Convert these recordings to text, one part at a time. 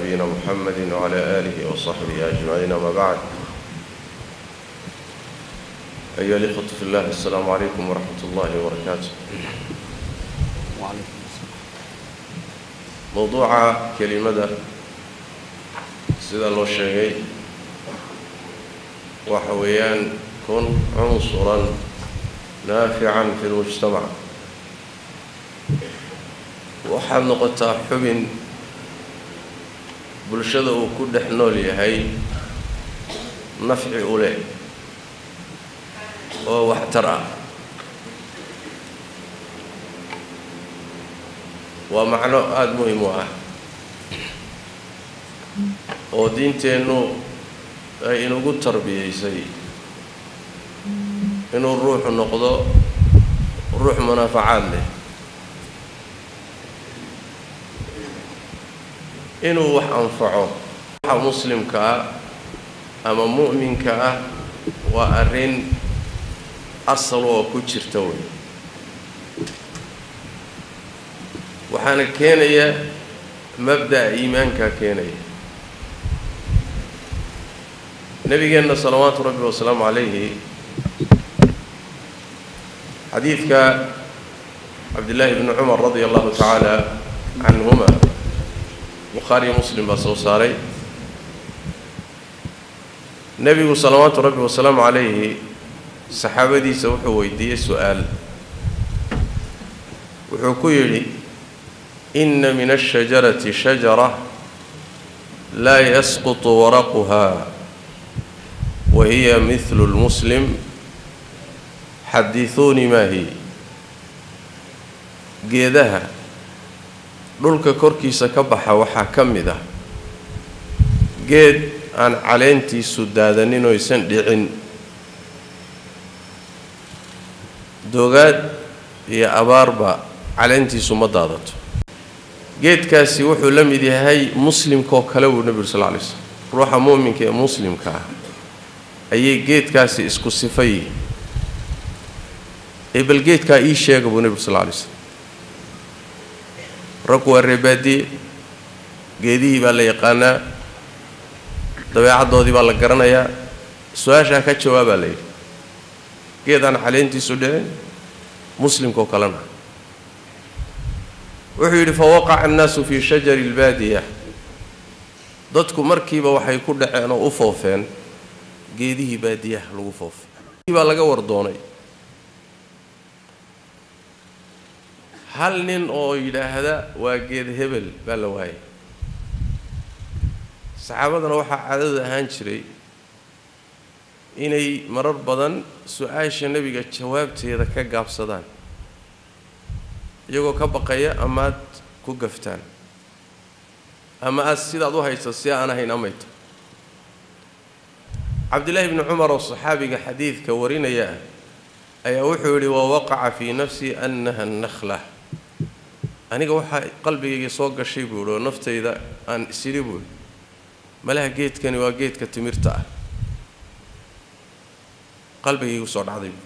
نبينا محمد وعلى آله وصحبه أجمعين ما بعد أيها الإخوة في الله السلام عليكم ورحمة الله وبركاته وعليكم السلام موضوع كلمة سيدا لو شيء وحويان كن عنصرا نافعا في المجتمع waxaad noqotaa xubin bulshada uu ku dhex nool yahay nafci u leh oo waxtar ah waa macno aada muhim u ah oo diinteennu ay inugu tarbiyaysay inuu ruuxu noqdo ruux munaafacaad leh inuu wax anfaco waxa muslimka ah ama mu'minka ah waa arrin asal oo ku jirta wey waxaana keenaya mabda'a iimaankaa keenaya nebigeenna salawaatu rabbi wasalaamu calayhi xadiidka cabdillaahi bni cumar radia allahu tacaala canhuma bukhaariyo muslim baa soo saaray nebigu salawaatu rabbi wasalaamu calayhi saxaabadiisa wuxuu weydiiyey su-aal wuxuu ku yidhi inna min ashajarati shajara laa yasqutu waraquha wa hiya mihlu lmuslim xadiثuunii maa hi geedaha dhulka korkiisa ka baxa waxaa ka mid ah geed aan caleentiisu daadanin oo aysan dhicin doogaad iyo abaarba caleentiisu ma daadato geedkaasi wuxuu la mid yahay muslimkaoo kale buu nebi uri sal lay slm ruuxa muuminka ee muslimka ah ayay geedkaasi isku sifa yihiin ee bal geedkaa ii sheega buu nebi uri sal lay slm raggu waa reebaadiye geedihii baa la yaqaanaa dabeecaddoodii baa la garanayaa su-aashaa ka jawaabaa la yidhi geed aan caleentiisu dhicin muslimkaoo kalena wuxuu yidhi fawaqaca annaasu fii shajari albaadiya dadku markiiba waxay ku dhaceen oo u foofeen geedihii baadiyaha lagu foofay baa laga wardoonay hal nin oo yidhaahda waa geed hebel baa la waayay saxaabadana waxaa caadada ahaan jiray inay marar badan su-aasha nebiga jawaabteeda ka gaabsadaan iyagoo ka baqaya amaad ku gaftaan ama aad sidaad u hayso si aan ahayn amayto cabdillaahi bni cumar oo saxaabiga xadiidka warinaya ah ayaa wuxuu yidhi wa waqaca fii nafsi annaha nakhla aniga waxaa qalbigayga soo gashay buu yihi oo naftayda aan isidhi buu yihi malaha geedkani waa geedka timirta ah qalbigaygu soo dhacday buui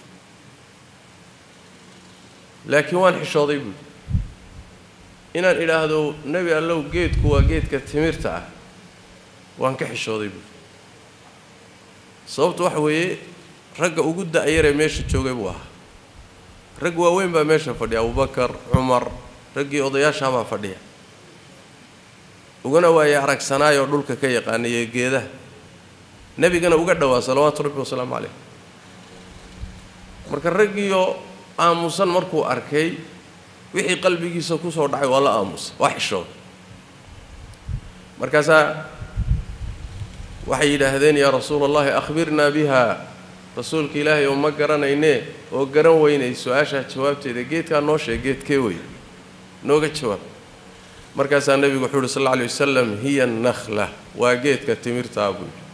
laakiin waan xishooday buui inaan idhaahdo nebi allow geedku waa geedka timirta ah waan ka xishooday buui sababtu waxa weeye ragga ugu da-yaree meesha joogay buu ahaa rag waaweyn baa meesha fadhiya abubakar cumar raggii odayaashaabaa fadhiya ugana waaye aragsanaayoo dhulka ka yaqaanayee geedaha nebigana uga dhowaa salawaatu rabbi wasalaamu calayh marka raggiioo aamusan markuu arkay wixii qalbigiisa ku soo dhacay waa la aamusa waa xishooda markaasaa waxay yidhaahdeen yaa rasuula allahi akhbirnaa biha rasuulka ilaahay oo ma garanaynee oo garan weynay su-aashaa jawaabteeda geedkaa noo sheeg geedkee wey nooga jawaab markaasaa nebigu wuxuu uhi sal alla alay wasalam hiya nakhla waa geedka timirtaa buu yidhi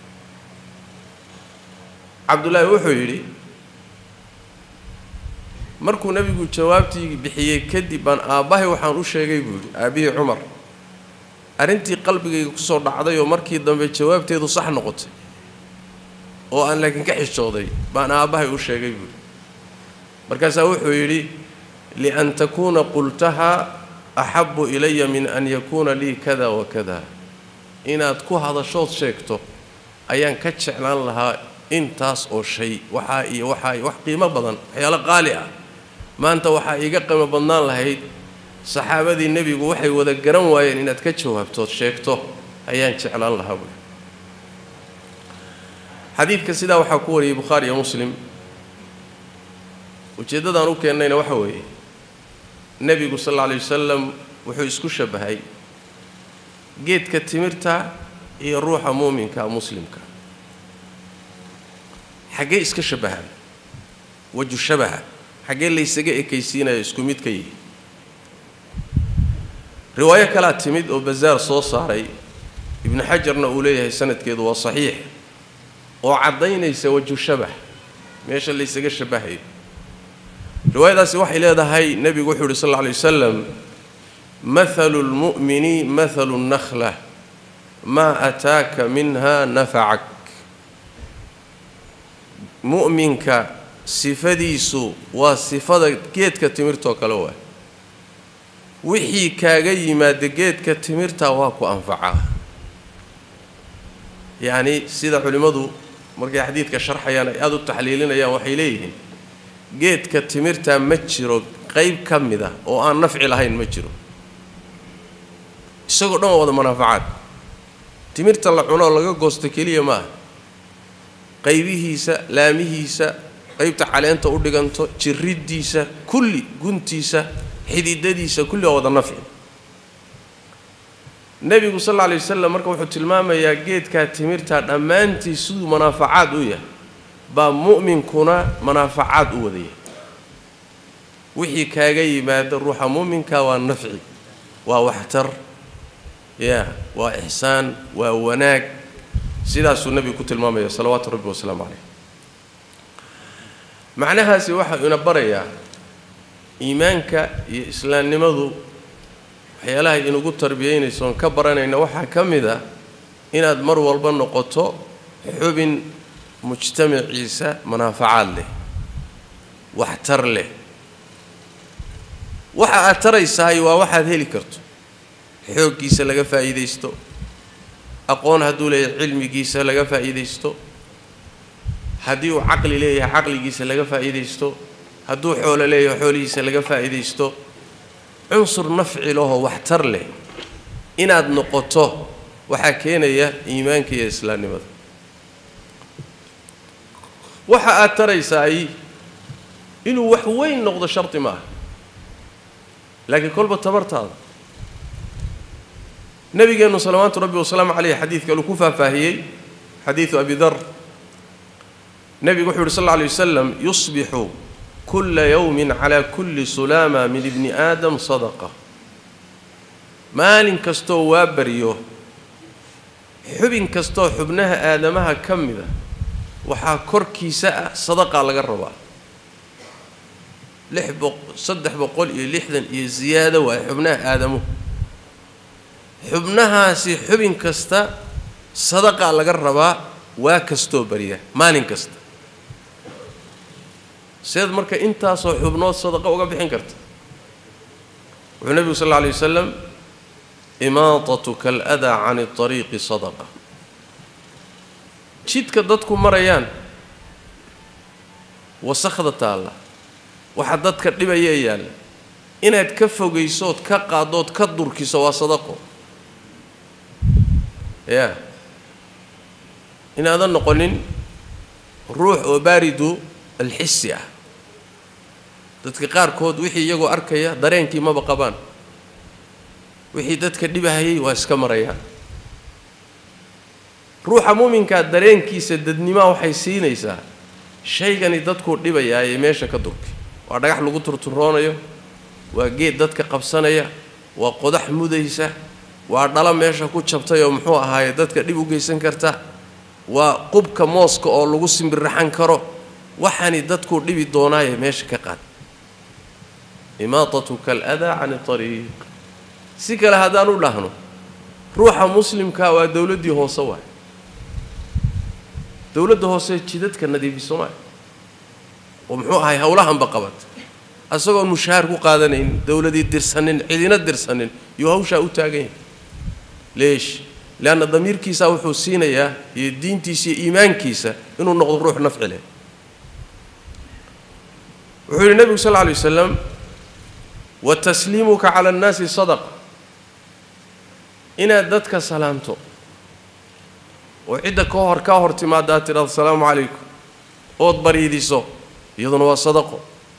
cabdullaahi wuxuu yidhi markuu nebigu jawaabtii bixiyey kadib baan aabbahay waxaan u sheegay buu yidhi aabbihii cumar arrintii qalbigayga kusoo dhacday oo markii dambe jawaabteedu sax noqotay oo aan laakiin ka xishooday baan aabbahay u sheegay buu yidhi markaasaa wuxuu yidhi lian takuuna qultaha axabu ilaya min an yakuuna lii kada wa kada inaad ku hadashood sheegto ayaan ka jeclaan lahaa intaas oo shay waxaa iyo waxaa iyo wax qiimo badan waxyaalo qaali ah maanta waxaa iiga qiimo badnaan lahayd saxaabadii nebigu waxay wada garan waayeen inaad ka jawaabtood sheegto ayaan jeclaan lahaa buui xadiidka sidaa waxaa ku wariyey bukhaari iyo muslim ujeeddadaan u keennayna waxa weeye nebigu sal alla alay wasalam wuxuu isku shabbahay geedka timirta iyo ruuxa muuminka muslimka xaggee iska shabbahaan waju shabaha xaggee laysaga ekaysiinayo isku mid ka yihi riwaayo kalaa timid oo bazaar soo saaray ibnu xajarna uu leeyahay sanadkeedu waa saxiix oo caddaynaysa waju shabah meesha laysaga shabbahayo riwaayadaasi waxay leedahay nebigu wuxuu yidhi sal alla alay wasalam mahalu lmu'mini mahalu nnakla maa ataaka minha nafacak mu'minka sifadiisu waa sifada geedka timirtoo kale waay wixii kaaga yimaada geedka timirta waa ku anfacaa yacni sida culimmadu markay xadiidka sharxayaan ay aada u taxliilinayaan waxay leeyihiin geedka timirta ma jiro qayb ka mid a oo aan nafci lahayn ma jiro isagoo dhan waa wada manaafacaad timirta la cunoo laga goosto keliya maaha qaybihiisa laamihiisa qaybta caleenta u dhiganto jiriddiisa kulli guntiisa xididadiisa kulli waa wada nafci nebigu sal alla alay wasalam marka wuxuu tilmaamayaa geedkaa timirta dhammaantii siduu manaafacaad u yahay baa mu'minkuna manaafacaad u wadaya wixii kaaga yimaada ruuxa mu'minka waa nafci waa waxtar ya waa ixsaan waa wanaag sidaasuu nebigu ku tilmaamaya salawaatu rabbi wasalaamu calayh macnahaasi waxaa ina barayaa iimaanka iyo islaamnimadu waxyaalaha inugu tarbiyeynayso oon ka baranayna waxaa ka mid a inaad mar walba noqoto xubin mujtamaciisa manaafacaad leh waxtar leh waxa aad taraysahay waa waxaad heli karto xooggiisa laga faa'iidaysto aqoon hadduu leeyahay cilmigiisa laga faa'iidaysto haddii uu caqli leeyahay caqligiisa laga faa'iidaysto hadduu xoolo leeyahay xoolihiisa laga faa'iidaysto cunsur nafci lahoo waxtar leh inaad noqoto waxaa keenaya iimaanka iyo islaamnimada waxa aad taraysaay inuu wax weyn noqdo shardi ma aha laakiin kolba tabartaada nabigeennu salawaatu rabbi wasalaamu caleyh xadiidka uu ku faahfaahiyey xadiidu abi dar nebigu wuxuu yidhi sal alla alay wasalam yusbixu kula yowmin calaa kulli sulaama min ibni aadam sadaqa maalin kastoo waa baryo xubin kastoo xubnaha aadamaha ka mida waxaa korkiisa ah sadaqaa laga rabaa lix boq saddex boqol iyo lixdan iyo ziyaado waay xubnaha aadamuhu xubnahaasi xubin kasta sadaqaa laga rabaa waa kastoo barya maalin kasta seed marka intaasoo xubnood sadaqa uga bixin karta wuxuu nebigu sal alla alay wasalam imaatatuka aladaa cani ariiqi sadaqa jidka dadku marayaan wasakhda taalla waxa dadka dhibaya yaalla inaad ka fogaysood ka qaadood ka durkiso waa sadaqo ya inaadan noqonin ruux oo baaridu alxisi ah dadka qaarkood wixii iyagoo arkaya dareenkii maba qabaan wixii dadka dhibahayay waa iska marayaan ruuxa muuminkaa dareenkiisa dadnimaa waxay siinaysaa shaygani dadkuu dhibayaa ee meesha ka durkay waa dhagax lagu turturoonayo waa geed dadka qabsanaya waa qodax mudaysa waa dhalo meesha ku jabtay oo muxuu ahaaye dadka dhib u geysan karta waa qubka mooska oo lagu simbirraxan karo waxaani dadkuu dhibi doonaaye meesha ka qaad imaatatuka aladaa cani ariiq si kale haddaan u dhahno ruuxa muslimkaa waa dowladdii hoose waay dowladda hoose jidadka nadiifiso maay oo muxuu ahay howlahanba qabat asagoon mushaahar ku qaadanayn dowladii dirsanin cidina dirsanin yuu hawshaa u taagan yahay leesh leanna damiirkiisa wuxuu siinayaa iyo diintiisa iyo iimaankiisa inuu noqdo ruux nafci leh wuxuu yidhi nebigu sal lla alay wasalam wa tasliimuka cala annaasi sadaqa inaad dadka salaamto oo cidda ka hor kaa hor timaada aad tidhahdo asalaamu calaykum ood bariidiso iyaduna waa sadaqo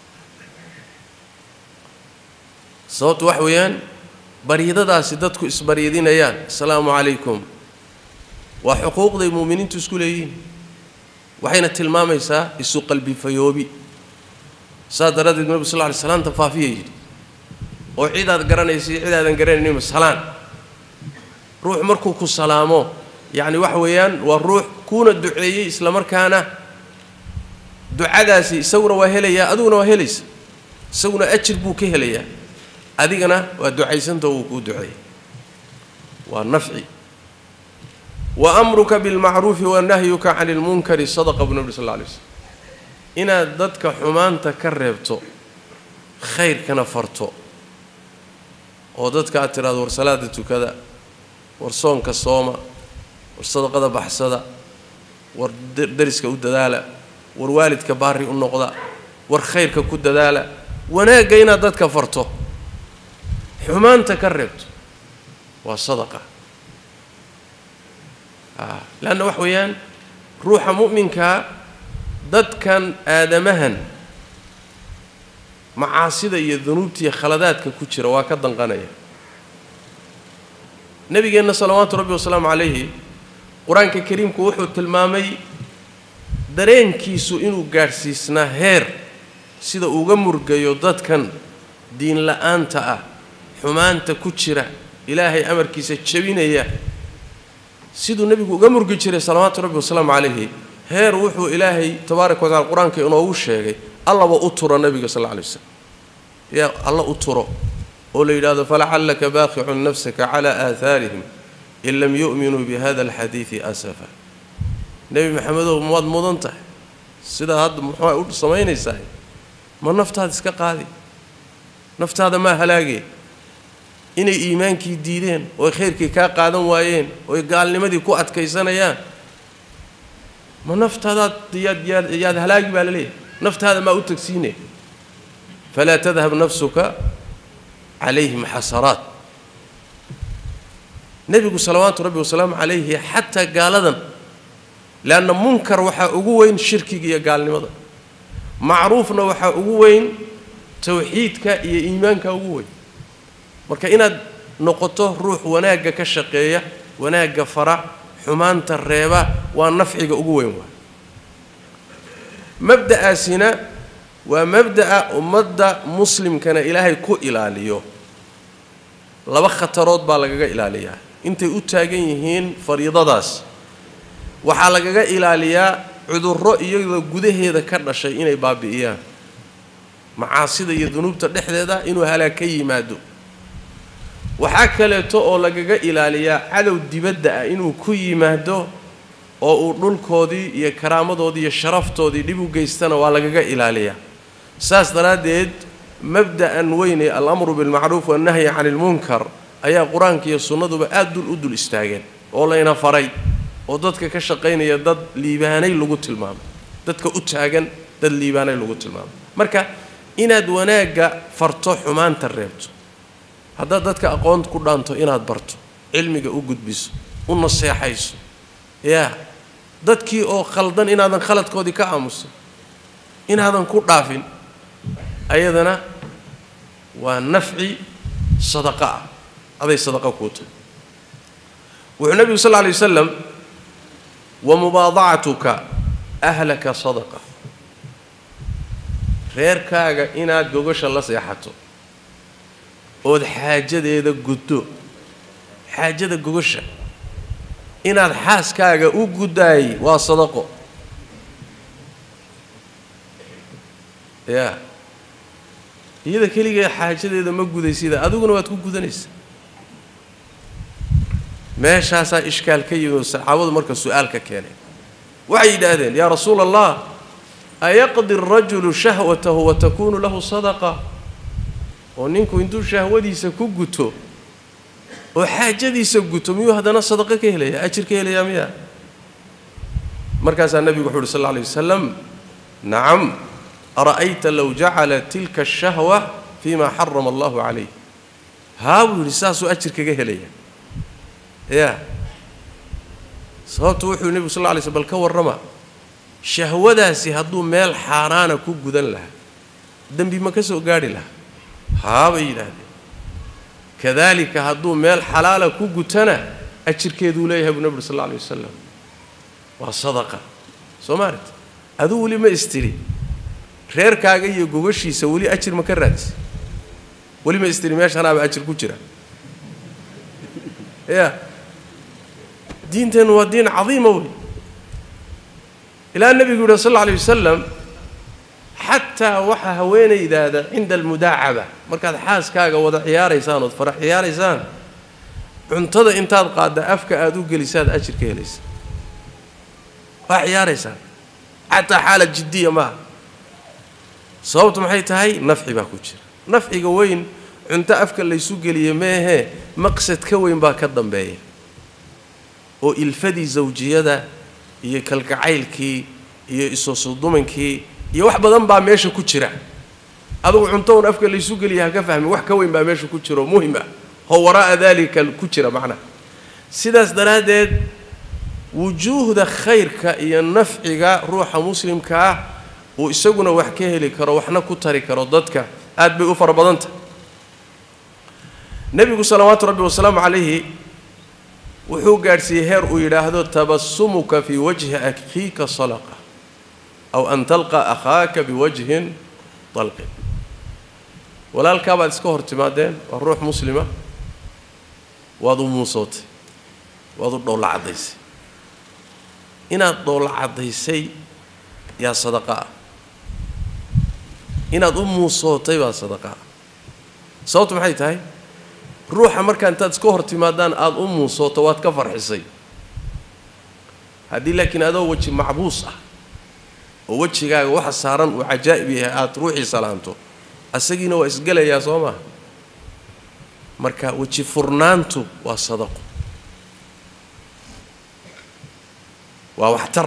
sababtu wax weeyaan baryadadaasi dadku isbaryadinayaan asalaamu calaykum waa xuquuqday muuminiintu isku leeyihiin waxayna tilmaamaysaa isu qalbi fayoobi saas daraaddeed nebigu sal lla alay salaanta faafiya yidhi oo cidaad garanaysa iyo cidaadan garanayninba salaan ruux markuu ku salaamo yacni waxa weeyaan waa ruux kuuna duceeyey isla markaana ducadaasi isaguna waa helayaa adiguna waa helaysa isaguna ajir buu ka helayaa adigana waa ducaysanta uu kuu duceeyey waa nafci wa amruka bilmacruufi wa nahyuka cani ilmunkari sadaqa buu nabi sal alla alay slam inaad dadka xumaanta ka reebto khayrkana farto oo dadka aad tidhahdo war salaada tukada war soonka sooma war sadaqada baxsada war dariska u dadaala war waalidka baari u noqda war khayrka ku dadaala wanaagga inaad dadka farto xumaanta ka reebto waa sadaqa leanna wax weeyaan ruuxa mu'minkaa dadkan aadamahan macaasida iyo dunuubtiiyo khaladaadka ku jira waa ka danqanaya nebigeenna salawaatu rabbi wasalaamu calayhi qur-aanka kariimku wuxuu tilmaamay dareenkiisu inuu gaadhsiisnaa heer sida uga murgayo dadkan diin la-aanta ah xumaanta ku jira ilaahay amarkiisa jebinaya siduu nebigu uga murgi jiray salawaatu rabbi wasalaamu calayhi heer wuxuu ilaahay tabaaraka wa tacala qur-aanka inoogu sheegay allaba u turo nebiga sal alla alay waslam yaa alla u turo oo la yidhaahdo falacallaka baaqicun nafsaka calaa aahaarihim in lam yu'minuu bi hada alxadiidi asafa nebi maxamedow maad mudan tahay sidaa hadda muxua u samaynaysaa ma naftaada iska qaadi naftaada maa halaagee inay iimaankii diideen ooy khayrkii kaa qaadan waayeen ooy gaalnimadii ku adkaysanayaan ma naftaadaad yaad yaad yaad halaagi baa la leeyahay naftaada maa u tagsiine falaa tadhab nafsuka calayhim xasaraat nebigu salawaatu rabbi wasalaamu calayhi xataa gaaladan leanna munkar waxaa ugu weyn shirkiga iyo gaalnimada macruufna waxaa ugu weyn tawxiidka iyo iimaanka ugu weyn marka inaad noqoto ruux wanaagga ka shaqeeya wanaagga fara xumaanta reeba waa nafciga ugu weyn waa mabda'aasina waa mabda'a ummadda muslimkana ilaahay ku ilaaliyo laba khatarood baa lagaga ilaaliyaa intay u taagan yihiin fariidadaas waxaa lagaga ilaaliyaa cudurro iyadoo gudaheeda ka dhashay inay baabi'iyaan macaasida iyo dunuubta dhexdeeda inuu halaag ka yimaado waxaa kaleeto oo lagaga ilaaliyaa cadow dibadda ah inuu ku yimaado oo uu dhulkoodii iyo karaamadoodii iyo sharaftoodii dhib u geystana waa lagaga ilaaliyaa saas daraaddeed mabda'an weynee alamru bilmacruuf wannahyi cani ilmunkar ayaa qur-aanka iyo sunnaduba aada dul u dul istaageen oo layna faray oo dadka ka shaqaynaya dad liibaanay lagu tilmaamay dadka u taagan dad liibaanay lagu tilmaamay marka inaad wanaagga farto xumaanta reebto haddaad dadka aqoon ku dhaanto inaad barto cilmiga u gudbiso u naseexayso yaa dadkii oo khaldan inaadan khaladkoodii ka aamusin inaadan ku dhaafin ayadana waa nafci sadaqa ah aday sadaqa kuu tahay wuxuu nebigu sal lla alay wasalam wa mubaadacatuka ahlaka sadaqa reerkaaga inaad gogasha la seexato ood xaajadeeda guddo xaajada gogasha inaad xaaskaaga u guddaay waa sadaqo yaa iyada keligeed xaajadeeda ma gudaysida adiguna waad ku gudanaysaa meeshaasaa ishkaal ka yimid oo saxaabadu marka su-aalka keenay waxay yidhaahdeen yaa rasuula allah ayaqdi arajulu shahwatahu wa takuunu lahu sadaqa oo ninku intuu shahwadiisa ku guto oo xaajadiisa guto miyuu haddana sadaqo ka helaya ajir ka helayaa miya markaasaa nebigu wuxu uhi sal alla alay wasalam nacam ara'ayta low jacala tilka ashahwa fima xarama allahu calayh haa buu yidhi saasuu ajir kaga helaya ya sababtu wuxuu nebigu sal lla lay slm bal ka warrama shahwadaasi hadduu meel xaaraana ku gudan lahaa dembi ma ka soo gaadhi lahaa haa bay yidhaahdeen kadaalika hadduu meel xalaala ku gutana ajirkeeduu leeyahay buu nebi uri sal alla alay wasalam waa sadaqa soo ma aragti aduu weli ma istiri reerkaaga iyo gogashiisa weli ajir ma ka raadis weli ma istiri meeshanaaba ajir ku jira ya diinteennu waa diin cadiima wey ilaa nebigu yuhi sal alla alay wasalam xataa waxaa haweenaydaada cinda almudaacaba markaad xaaskaaga wada ciyaaraysaan ood farax ciyaaraysaan cuntada intaad qaadda afka aada u gelisaad ajir ka helaysa waa ciyaaraysaan xataa xaala jiddiya maaha sababtu maxay tahay nafci baa ku jira nafciga weyn cunto afka laysu geliye meehee maqsad ka weyn baa ka dambeeya oo ilfadii zawjiyada iyo kalgacaylkii iyo isosudumankii iyo wax badan baa meesha ku jira adugu cunto un afka laysu geliya ha ka fahmin wax ka weyn baa meesha ku jira oo muhim ah oo waraa'a daalika ku jira macnaha sidaas daraaddeed wujuuhda khayrka iyo nafciga ruuxa muslimka ah uu isaguna wax ka heli karo waxna ku tari karo dadka aad bay u fara badanta nebigu salawaatu rabbi wasalaamu calayhi wuxuu gaadhsiiyey heer uu yidhaahdo tabasumuka fii wajhi akhiika salaqa aw an talqa akhaaka biwajhin dalqin walaalkaabaad iska hor timaadeen waa ruux muslima waad u muusootay waad u dhowlla caddaysay inaad dhowlla caddaysay yaa sadaqa ah inaad u muusootay baa sadaqa ah sababtu maxay tahay ruuxa markaa intaad iska hor timaadaan aada u muusooto waad ka farxisay haddii laakiin adoo weji macbuus ah oo wejigaaga waxa saaran uu cajaa'ib yahay aada ruuxii salaanto asagiina waa isgelayaa soo maha marka weji furnaantu waa sadaqo waa waxtar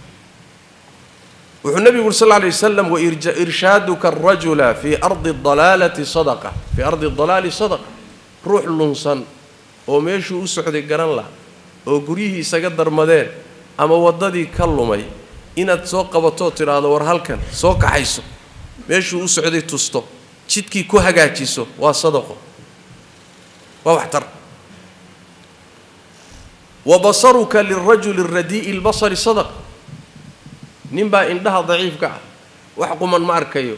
wuxuu nebigu uri sal lla alay wasalam wairshaadka arajula fii ardi dalaalati sadaqa fii ardi dalaali sadaqa ruux lunsan oo meeshuu u socday garan lah oo guryihii isaga darmadeen ama waddadii ka lumay inaad soo qabatoo tidhaahdo war halkan soo kaxayso meeshuu u socday tusto jidkii ku hagaajiso waa sadaqo waa waxtar wa basaruka lirajuli radii'i lbasari sadaqa ninbaa indhaha daciifka ah wax quman ma arkayo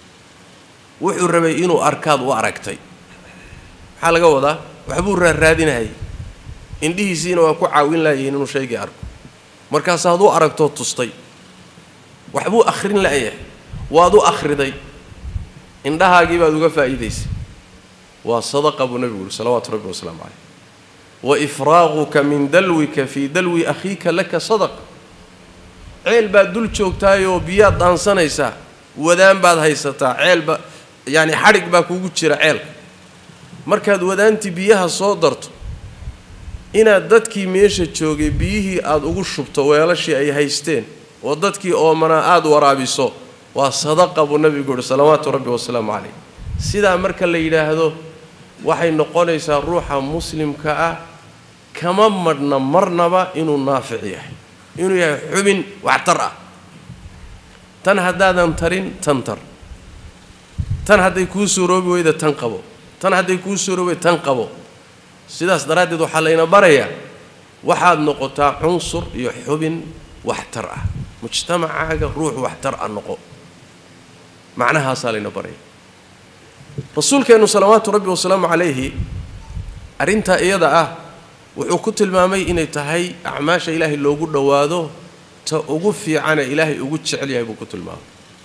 wuxuu rabay inuu arkaad u aragtay maxaa laga wadaa waxbuu raarraadinahayay indhihiisiina waa ku caawin laayihiin inuu shaygii arko markaas hadduu aragtoo tustay waxbuu akhrin la'yahay waad u akhriday indhahaagii baad uga faa'iidaysay waa sadaqa buu nebigu yuhi salawaatu rabbi wasalaamu caleyh wa ifraaquka min dalwika fii dalwi akhiika laka sadaqa ceel baad dul joogtaayoo biyaad dhaansanaysaa wadaan baad haysataa ceelba yacani xadhig baa kugu jira ceelka markaad wadaantii biyaha soo darto inaad dadkii meesha joogay biyihii aada ugu shubto weelashii ay haysteen oo dadkii oomanaa aada waraabiso waa sadaqa buu nebigu yuhi salawaatu rabbi wasalaamu caleyh sidaa marka la yidhaahdo waxay noqonaysaa ruuxa muslimka ah kama madhna marnaba inuu naafic yahay inuu yahay xubin waxtar ah tan haddaadan tarin tan tar tan hadday kuu suuroobi weyda tan qabo tan hadday kuu suuroobi weyda tan qabo sidaas daraaddeed waxaa layna barayaa waxaad noqotaa cunsur iyo xubin waxtar ah mujtamacaaga ruux waxtar ah noqo macnahaasaa layna baraya rasuulkeennu salawaatu rabbi wasalaamu calayhi arrintaa iyada ah wuxuu ku tilmaamay inay tahay acmaasha ilaahay loogu dhowaado ta ugu fiicane ilaahay ugu jecel yahay buu ku tilmaamay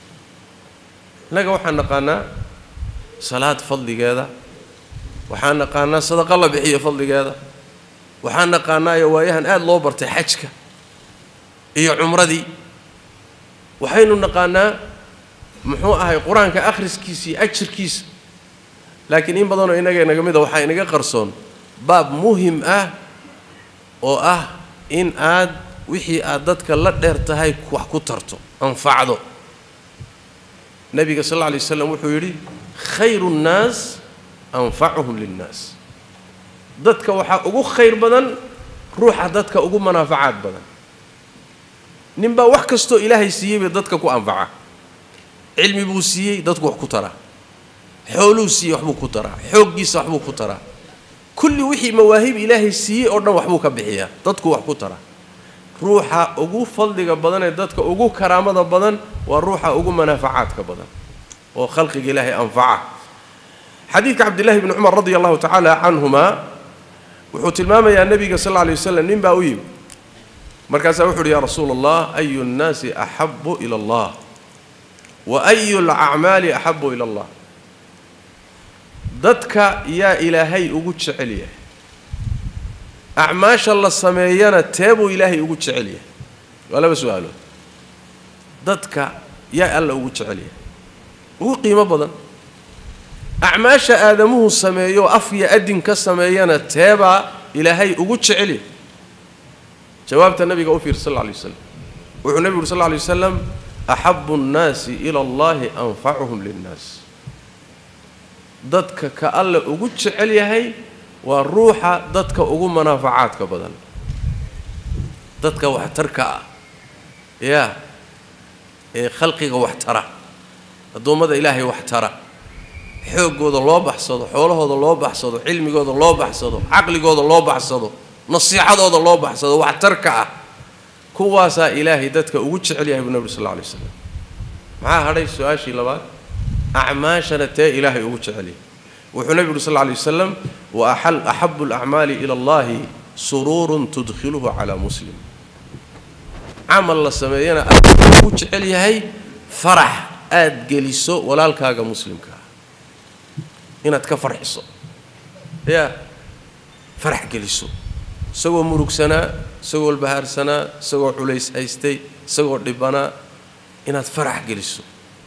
innaga waxaan naqaanaa salaad fadligeeda waxaan naqaanaa sadaqa la bixiyo fadligeeda waxaan naqaanaayo waayahan aada loo bartay xajka iyo cumradii waxaynu naqaanaa muxuu ahay qur-aanka akhriskiisa iyo ajirkiisa laakiin in badanoo innaga naga mida waxaa inaga qarsoon baab muhim ah oo ah in aad wixii aad dadka la dheer tahay wax ku tarto anfacdo nebiga sal alla alay waslam wuxuu yidhi khayru nnaas anfacuhum linnaas dadka waxaa ugu khayr badan ruuxa dadka ugu manaafacaad badan ninbaa wax kastoo ilaahay siiyey bay dadka ku anfaca cilmi buu siiyey dadku wax ku taraa xooluu siiyey waxbuu ku taraa xooggiisa waxbuu ku taraa kulli wixii mawaahib ilaahay siiyey oo dhan waxbuu ka bixiyaa dadku wax ku taraa ruuxa ugu fadliga badan ee dadka ugu karaamada badan waa ruuxa ugu manaafacaadka badan oo khalqiga ilaahay anfaca xadiidka cabdillahi bni cumar radia allahu tacaala canhuma wuxuu tilmaamayaa nebiga sal alla lay waslam nin baa u yimi markaasaa wuxu uhi yaa rasuula allah ayu nnaasi axabu ila allah wa ayu lacmaali axabu ila allah dadka yaa ilaahay ugu jecel yahay acmaasha la sameeyana teebuu ilaahay ugu jecel yahay waa laba su-aalood dadka yaa alla ugu jecel yahay ugu qiimo badan acmaasha aadamuhu sameeyo af iyo adin ka sameeyana teebaa ilaahay ugu jecel yahay jawaabta nabiga u fiir sal lla alay waslam wuxuu nebigu uri sal lla alay wasalam axabu nnaasi ila allahi anfacuhum linnaas dadka ka alla ugu jecel yahay waa ruuxa dadka ugu manaafacaadka badan dadka waxtarka ah yaa ee khalqiga wax tara addoommada ilaahay wax tara xooggooda loo baxsado xoolahooda loo baxsado cilmigooda loo baxsado caqligooda loo baxsado nasiixadooda loo baxsado waxtarka ah kuwaasaa ilaahay dadka ugu jecel yahay buu nebi sal alla alay waslam maxaa hadhay su-aashii labaad acmaashana tee ilaahay ugu jecel yahay wuxuu nebigu uri sal lla alay wasalam wa axal axabu alacmaali ila allahi suruurun tudkhiluhu calaa muslim camal la sameeyana aad ugu jecel yahay farax aad geliso walaalkaaga muslimkaa inaad ka farxiso yaa farax geliso isagoo murugsanaa isagoo bahaarsanaa isagoo culays haystay isagoo dhibanaa inaad farax geliso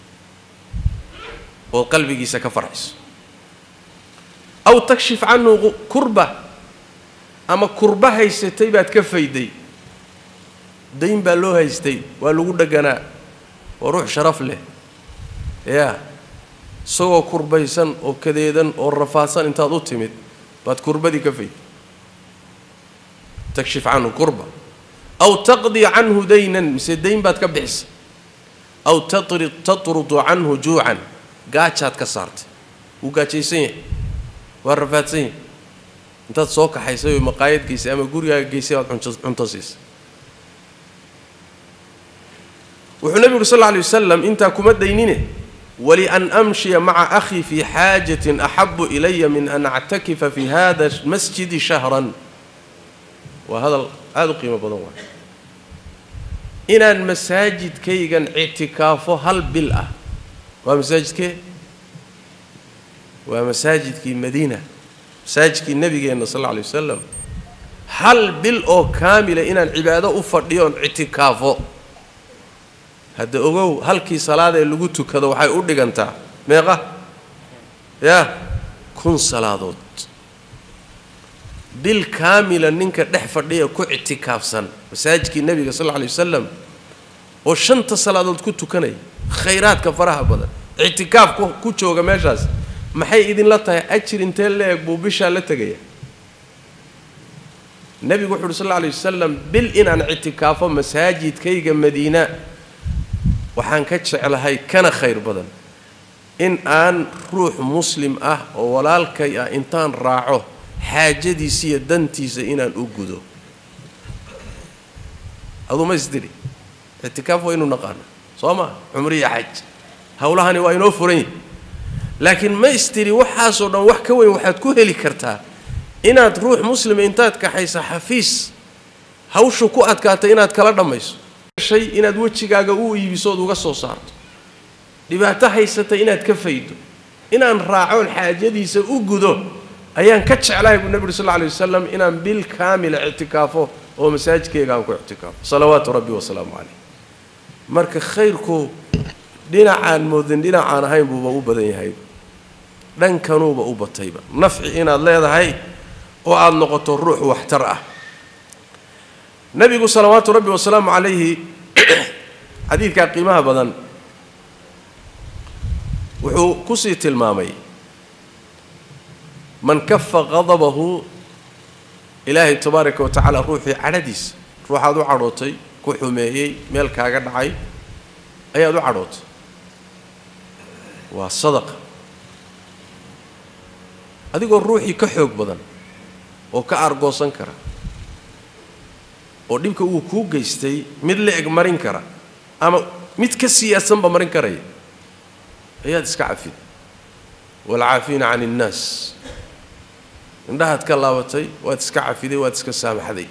ood qalbigiisa ka farxiso aw takshif canhu kurba ama kurba haysatay baad ka fayday dayn baa loo haystay waa lagu dheganaa waa ruux sharaf leh yaa isagoo kurbaysan oo kadeedan oo rafaadsan intaad u timid baad kurbadii ka fayday takshif canhu kurba aw taqdi canhu daynan mise dayn baad ka bixisay aw tatri tatrudu canhu juucan gaajaad ka saartay wuu gaajaysan yahay waa rafaadsan yahay intaad soo kaxaysay oo maqaayad geysay ama gurigaaga geysay baad cunto siisay wuxuu nebigu uri sal lla alay wasalam intaa kuma daynine walian amshiya maca akhii fii xaajatin axabu ilaya min an actakifa fi hada masjidi shahran waa hadal aada u qiimo badan waay inaan masaajidkaygan ictikaafo hal bil ah waa masaajidkee waa masaajidkii madiina masaajidkii nebigeenna sal alla alay wasalam hal bil oo kaamila inaan cibaado u fadhiyo oon ictikaafo hadda ogow halkii salaadee lagu tukado waxay u dhigantaa meeqa yaa kun salaadood bil kaamila ninka dhex fadhiya ku ictikaafsan masaajidkii nebiga sal alla alay wasalam oo shanta salaadood ku tukanaya khayraadka faraha badan ictikaaf ku jooga meeshaas maxay idinla tahay ajir intee la-eg buu bishaa la tegaya nebigu wuxu uhi sal alla alay wasalam bil inaan ictikaafo masaajidkayga madiina waxaan ka jeclahay kana khayr badan in aan ruux muslim ah oo walaalkay ah intaan raaco xaajadiisa iyo dantiisa inaan u gudo aduu ma isdiri ictikaaf waa inuu naqaano soo ma cumriya xaj howlahani waa inoo furan yihi laakiin ma istiri waxaasoo dhan wax ka weyn waxaad ku heli kartaa inaad ruux muslima intaad kaxaysa xafiis hawshu ku adkaatay inaad kala dhammayso shay inaad wejigaaga u iibiso ood uga soo saarto dhibaato haysatay inaad ka faydo inaan raacoon xaajadiisa u gudo ayaan ka jeclahay buu nebi uri sal lla alay wasalam inaan bil kaamila ictikaafo oo masaajidkayga aan ku ictikaafo salawaatu rabbi wasalaamu caleyh marka khayrku dhinacaan moodin dhinacaan ahayn buuba u badan yahay dhankanuuba u batayba nafci inaad leedahay oo aada noqoto ruux waxtar ah nebigu salawaatu rabbi wasalaamu calayhi xadiidkaa qiimaha badan wuxuu kusii tilmaamay man kafa qadabahu ilaahay tabaaraka wa tacaala ruuxii cadhadiisa ruuxaad u cadhootay ku xumeeyey meel kaaga dhacay ayaad u cadhootay waa sadaqa adigoo ruuxii ka xoog badan oo ka aargoosan kara oo dhibka uu kuu geystay mid la eg marin kara ama mid ka siyaasanba marin karaya ayaad iska cafid waalcaafiina can innaas indhahaad ka laabatay waad iska cafiday waad iska saamaxday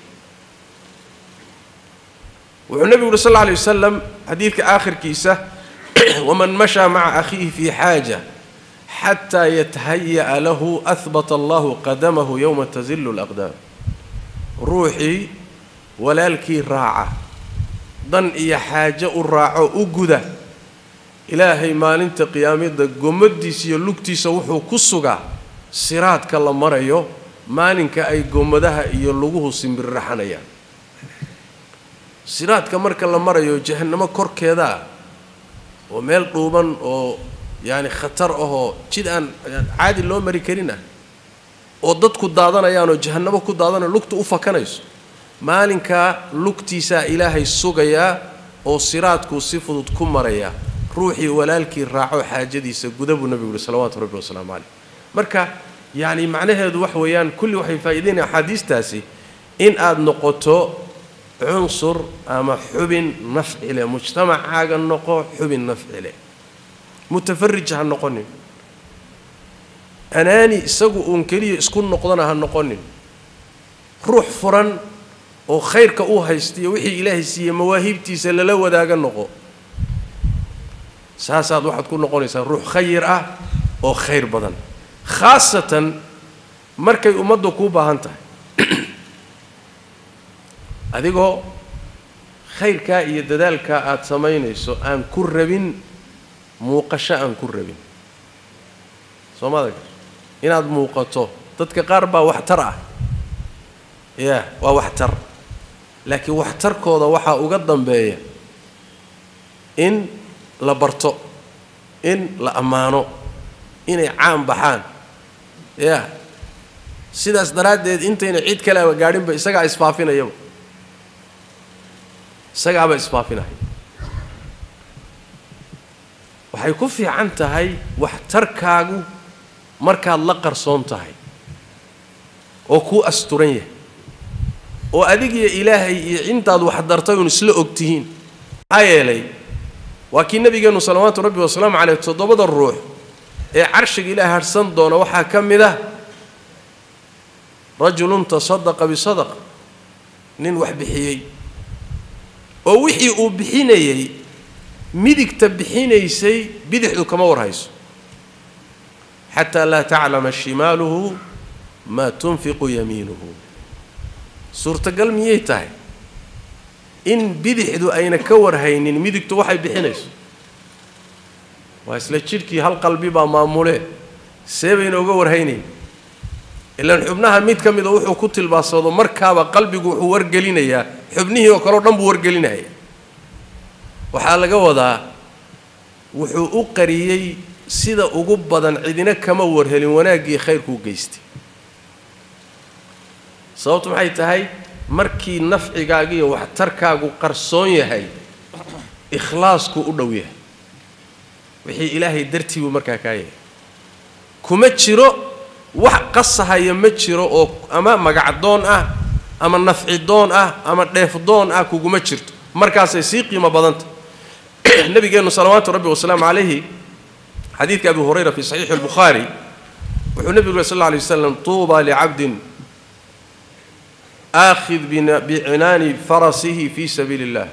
wuxuu nebigu uhi sal alla alay wasalam xadiidka aakhirkiisa waman mashaa maca akhiihi fii xaaja xataa yatahaya'a lahu ahbata allahu qadamahu yowma tazillu alaqdaam ruuxii walaalkii raaca dan iyo xaajo u raaco u guda ilaahay maalinta qiyaamada gomadiisa iyo lugtiisa wuxuu ku sugaa siraadka la marayo maalinka ay gomadaha iyo luguhu simbirraxanayaan siraadka marka la marayo jahannamo korkeeda ah oo meel dhuuban oo yacani khatar ahoo jid aan caadi loo mari karin ah oo dadku daadanayaan oo jahannamo ku daadanayo lugta u fakanayso maalinkaa lugtiisaa ilaahay sugayaa oo siraadkuu si fudud ku marayaa ruuxii walaalkii raaco xaajadiisa guda buu nebigu yuhi salawaatu rabbi wasalaamu caleyh marka yacni macnaheedu wax weeyaan kulli waxay faa'iidaynaya axaadiistaasi in aada noqoto cunsur ama xubin nafci leh mujtamacaaga noqo xubin nafci leh mutafarij ha noqonin anaani isagu uun keliya isku noqdana ha noqonin ruux furan oo khayrka uu haystiyo wixii ilaahay siiyey mawaahiibtiisa lala wadaaga noqo saasaad waxaad ku noqonaysaa ruux khayir ah oo khayr badan khaasatan markay ummaddu kuu baahan tahay adigoo khayrkaa iyo dadaalkaa aada samaynayso aan ku rabin muuqasho aan ku rabin soo maada inaad muuqato dadka qaar baa waxtar ah ya waa waxtar laakiin waxtarkooda waxaa uga dambeeya in la barto in la ammaano inay caan baxaan ya sidaas daraaddeed intayna cid kaleaba gaadhinba isagaa isfaafinayaba isagaaba isfaafinaya waxay ku fiican tahay waxtarkaagu markaad la qarsoon tahay oo kuu asturan yahay oo adigiyo ilaahay iyo intaad waxdartay uun isla og tihiin maxaa yeelay waa kii nabigeennu salawaatu rabbi wasalaamu caleyh toddobada ruux ee carshiga ilaah harhsan doona waxaa ka mid ah rajulun tasadaqa bisadaqa nin wax bixiyey oo wixii uu bixinayey midigta bixinaysay bidixdu kama warhayso xataa laa taclama shimaaluhu maa tunfiqu yamiinuhu suurtagal miyay tahay in bidixdu ayna ka warhaynin midigtu waxay bixinayso waa isla jidhkii hal qalbi baa maamulee see bayna uga warhaynayn ilaan xubnaha mid ka mida wuxuu ku tilbaasado markaaba qalbigu wuxuu wargelinayaa xubnihii oo kaleo dhan buu wargelinaya waxaa laga wadaa wuxuu u qariyey sida ugu badan cidina kama warhelin wanaaggii khayrkuu geystay sababtu maxay tahay markii nafcigaagiiyo waxtarkaagu qarsoon yahay ikhlaasku u dhow yahay wixii ilaahay dartii buu markaa kaa yahay kuma jiro wax qasahaya ma jiro oo ama magacdoon ah ama nafcidoon ah ama dheefdoon ah kuguma jirto markaasay sii qiimo badanta nabigeennu salawaatu rabbi wasalaamu calayhi xadiidka abi hurayra fi saxiixi albukhaari wuxuu nebigu sal alla alay waslam tuuba licabdin aakhid bicinaani farasihi fi sabiili اllah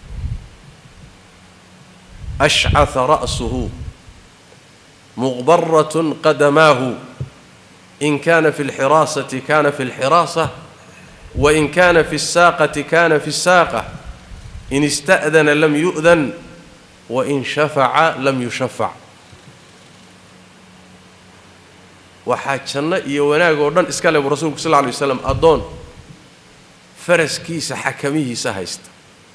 ashcaha ra'suhu muqbarat qadamaahu in kana fi اlxiraasati kana fi اlxiraasa wain kana fi الsaaqati kana fi الsaaqa in ista'dana lam yu'dan wain shafaca lam yushafac waxaa janno iyo wanaag oo dhan iska le buu rasuulku sal lla alay waslam addoon faraskiisa xakamihiisa haysta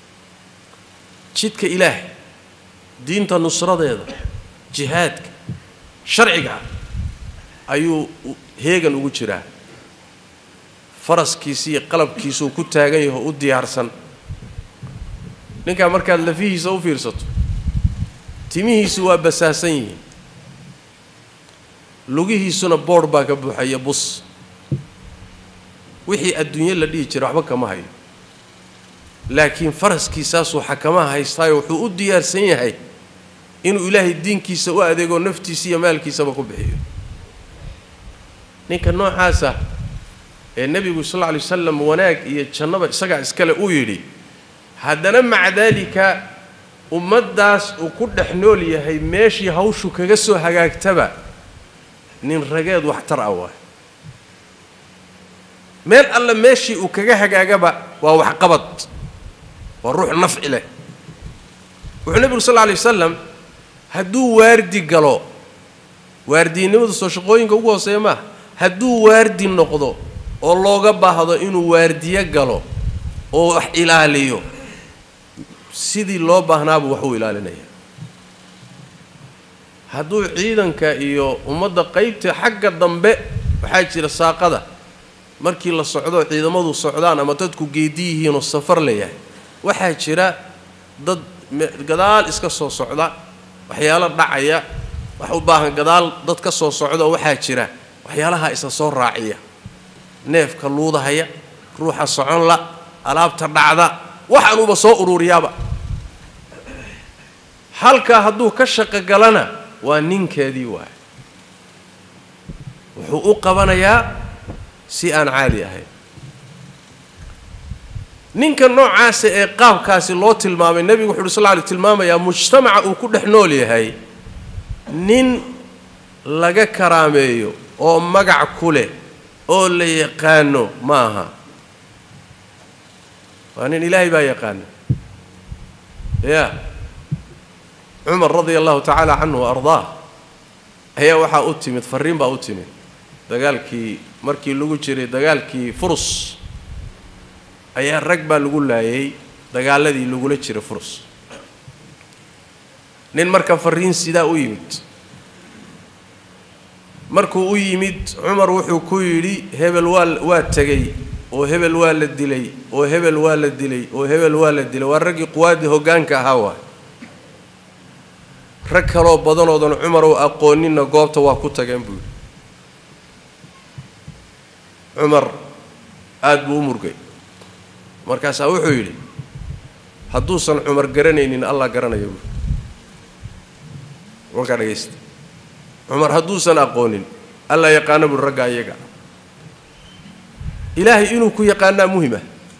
jidka ilaahay diinta nusradeeda jihaadka sharciga ayuu heegan ugu jiraa faraskiisi iyo qalabkiisuu ku taagan yaho u diyaarsan ninkaa markaad lafihiisa u fiirsato timihiisu waa basaasan yihiin lugihiisuna boodh baa ka buuxaya bus wixii adduunye la dhihi jira waxba kama hayo laakiin faraskiisaasuu xakamaha haystaayo wuxuu u diyaarsan yahay inuu ilaahay diinkiisa u adeego naftiisa iyo maalkiisaba ku bixiyo ninka noocaasa ee nebigu sal lla alay wasalam wanaag iyo jannaba isagaa iskale uu yidhi haddana maca daalika ummaddaas uu ku dhex nool yahay meeshii hawshu kaga soo hagaagtaba nin rageed waxtar ah waay meel alle meeshii uu kaga hagaagaba waa waxqabad waa ruux nafci leh wuxuu nebigu sal lla alay wasalam hadduu waardi galo waardiyinnimadu soo shaqooyinka ugu hooseeya maaha hadduu waardi noqdo oo looga baahdo inuu waardiyo galo oo wax ilaaliyo sidii loo baahnaabuu wax u ilaalinaya hadduu ciidanka iyo ummadda qaybta xagga dambe waxaa jira saaqada markii la socdo ciidamadu socdaan ama dadku geedi yihiinoo safar leeyahay waxaa jira dad gadaal iska soo socda waxyaalo dhacaya wax u baahan gadaal dad ka soo socda oo waxaa jira waxyaalaha isa soo raaciya neefka luudahaya ruuxa socon la alaabta dhacda waxaanuuba soo ururiyaaba halkaa hadduu ka shaqo galana waa ninkeedii waay wuxuu u qabanayaa si aan caadi ahayn ninka noocaasa ee qaabkaasi loo tilmaamay nebigu wuxu uhi sal lla lay tilmaamayaa mujtamaca uu ku dhex nool yahay nin laga karaameeyo oo magac ku leh oo la yaqaano ma aha waa nin ilaahay baa yaqaana ya cumar radia allahu tacaala canhu wa ardaah ayaa waxaa u timid farriin baa u timid dagaalkii markii lagu jiray dagaalkii furus ayaa rag baa lagu laayay dagaaladii lagula jiray furus nin marka farriin sidaa u yimid markuu u yimid cumar wuxuu ku yidhi hebel waa waa tegey oo hebel waa la dilay oo hebel waa la dilay oo hebel waa la dilay waa raggii quwaaddii hoggaanka ahaa waay rag kaloo badanoodan cumar oo aqooninna goobta waa ku tageen buu yidhi cumar aada buu u murgay markaasaa wuxuu yidhi hadduusan cumar garanaynin allah garanaya buui walkaa dhegaysta cumar hadduusan aqoonin allah yaqaana buui ragga iyaga ilaahay inuu ku yaqaanaa muhima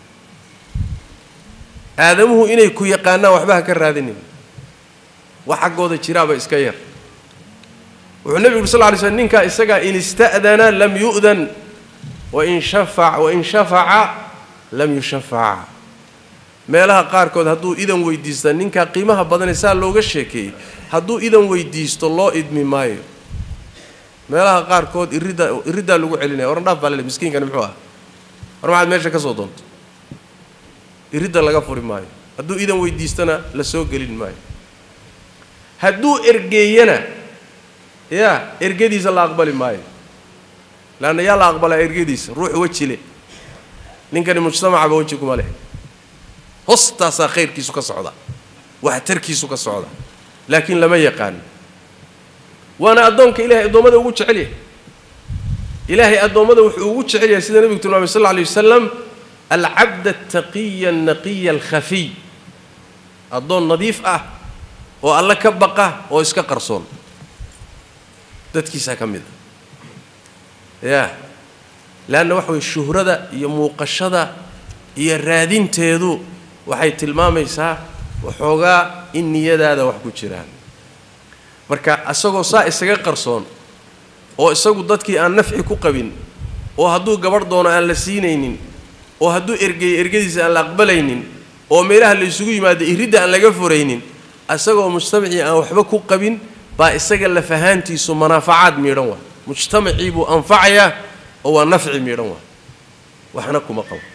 aadamuhu inay ku yaqaanaan waxba ha ka raadinin wax xaggooda jiraaba iska yar wuxuu nebigu uri sal lla lay slm ninkaa isagaa in ista'dana lam yu'dan wain shafac wain shafaca lam yushafac meelaha qaarkood hadduu idan weydiista ninkaa qiimaha badane saa looga sheekeeyey hadduu idan weydiisto loo idmi maayo meelaha qaarkood iridda iriddaa lagu celinaya oran dhaaf baa lele miskiinkani muxuu ah war maxaad meesha ka soo doonto iridda laga furi maayo hadduu idan weydiistana la soo gelin maayo hadduu ergeeyana yaa ergadiisa la aqbali maayo leanna yaa la aqbalaa ergadiisa ruux wejile ninkani mujtamacaba weji kuma leh hoostaasaa khayrkiisu ka socda waxtarkiisu ka socda laakiin lama yaqaano waana addoonka ilahay addoommada ugu jecel yahay ilaahay addoommada wuxuu ugu jecel yahay sida nebigu tilmaamay sal lla alay wasalam alcabd altaqiya alnaqiya alkhafiy addoon nadiif ah oo alle ka baqa oo iska qarsoon dadkiisaa ka mid a yaa leanna waxa weye shuhrada iyo muuqashada iyo raadinteedu waxay tilmaamaysaa waxoogaa in niyadaada wax ku jiraan marka isagoo saa isaga qarsoon oo isagu dadkii aan nafci ku qabin oo hadduu gabadh doono aan la siinaynin oo hadduu ergeeyo ergadiisa aan la aqbalaynin oo meelaha la isugu yimaado iridda aan laga furaynin isagoo mujtamacii aan waxba ku qabin baa isaga lafahaantiisu manaafacaad miidhan waa mujtamacii buu anfacayaa oo waa nafci miidhan waa waxna kuma qabo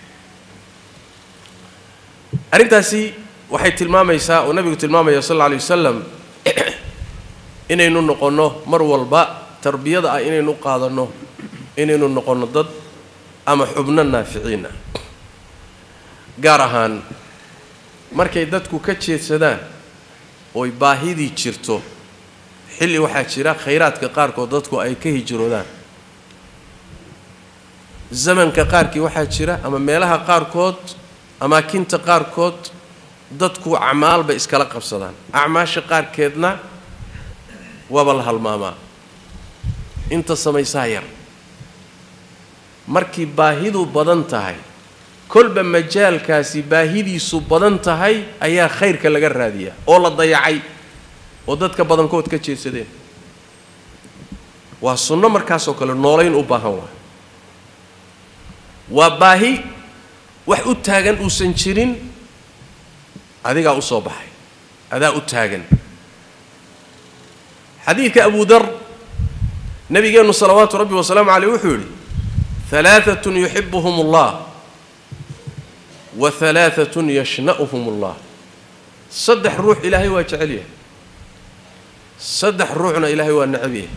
arrintaasi waxay tilmaamaysaa oo nabigu tilmaamaya sal alla alay wasalam inaynu noqonno mar walba tarbiyada ah inaynu qaadanno inaynu noqonno dad ama xubno naaficiin ah gaar ahaan markay dadku ka jeedsadaan ooy baahidii jirto xilli waxaa jira khayraadka qaarkood dadku ay ka hijroodaan zamanka qaarkii waxaa jira ama meelaha qaarkood amaakinta qaarkood dadku acmaalbay iskala qabsadaan acmaasha qaarkeedna waaba la halmaamaa inta samaysaa yar markii baahidu badan tahay kolba majaalkaasi baahidiisu badan tahay ayaa khayrka laga raadiyaa oo la dayacay oo dadka badankood ka jeedsadeen waa sunno markaasoo kale noolayn u baahan waa waa baahi wax u taagan uusan jirin adigaa u soo baxay adaa u taagan xadiidka abu dar nabigeennu salawaatu rabbi wasalaamu caleyh wuxuu yidhi halaaatun yuxibuhum allah wa halaaatun yashna'uhum allah saddex ruux ilaahay waa jecel yahay saddex ruuxna ilaahay waa necab yahay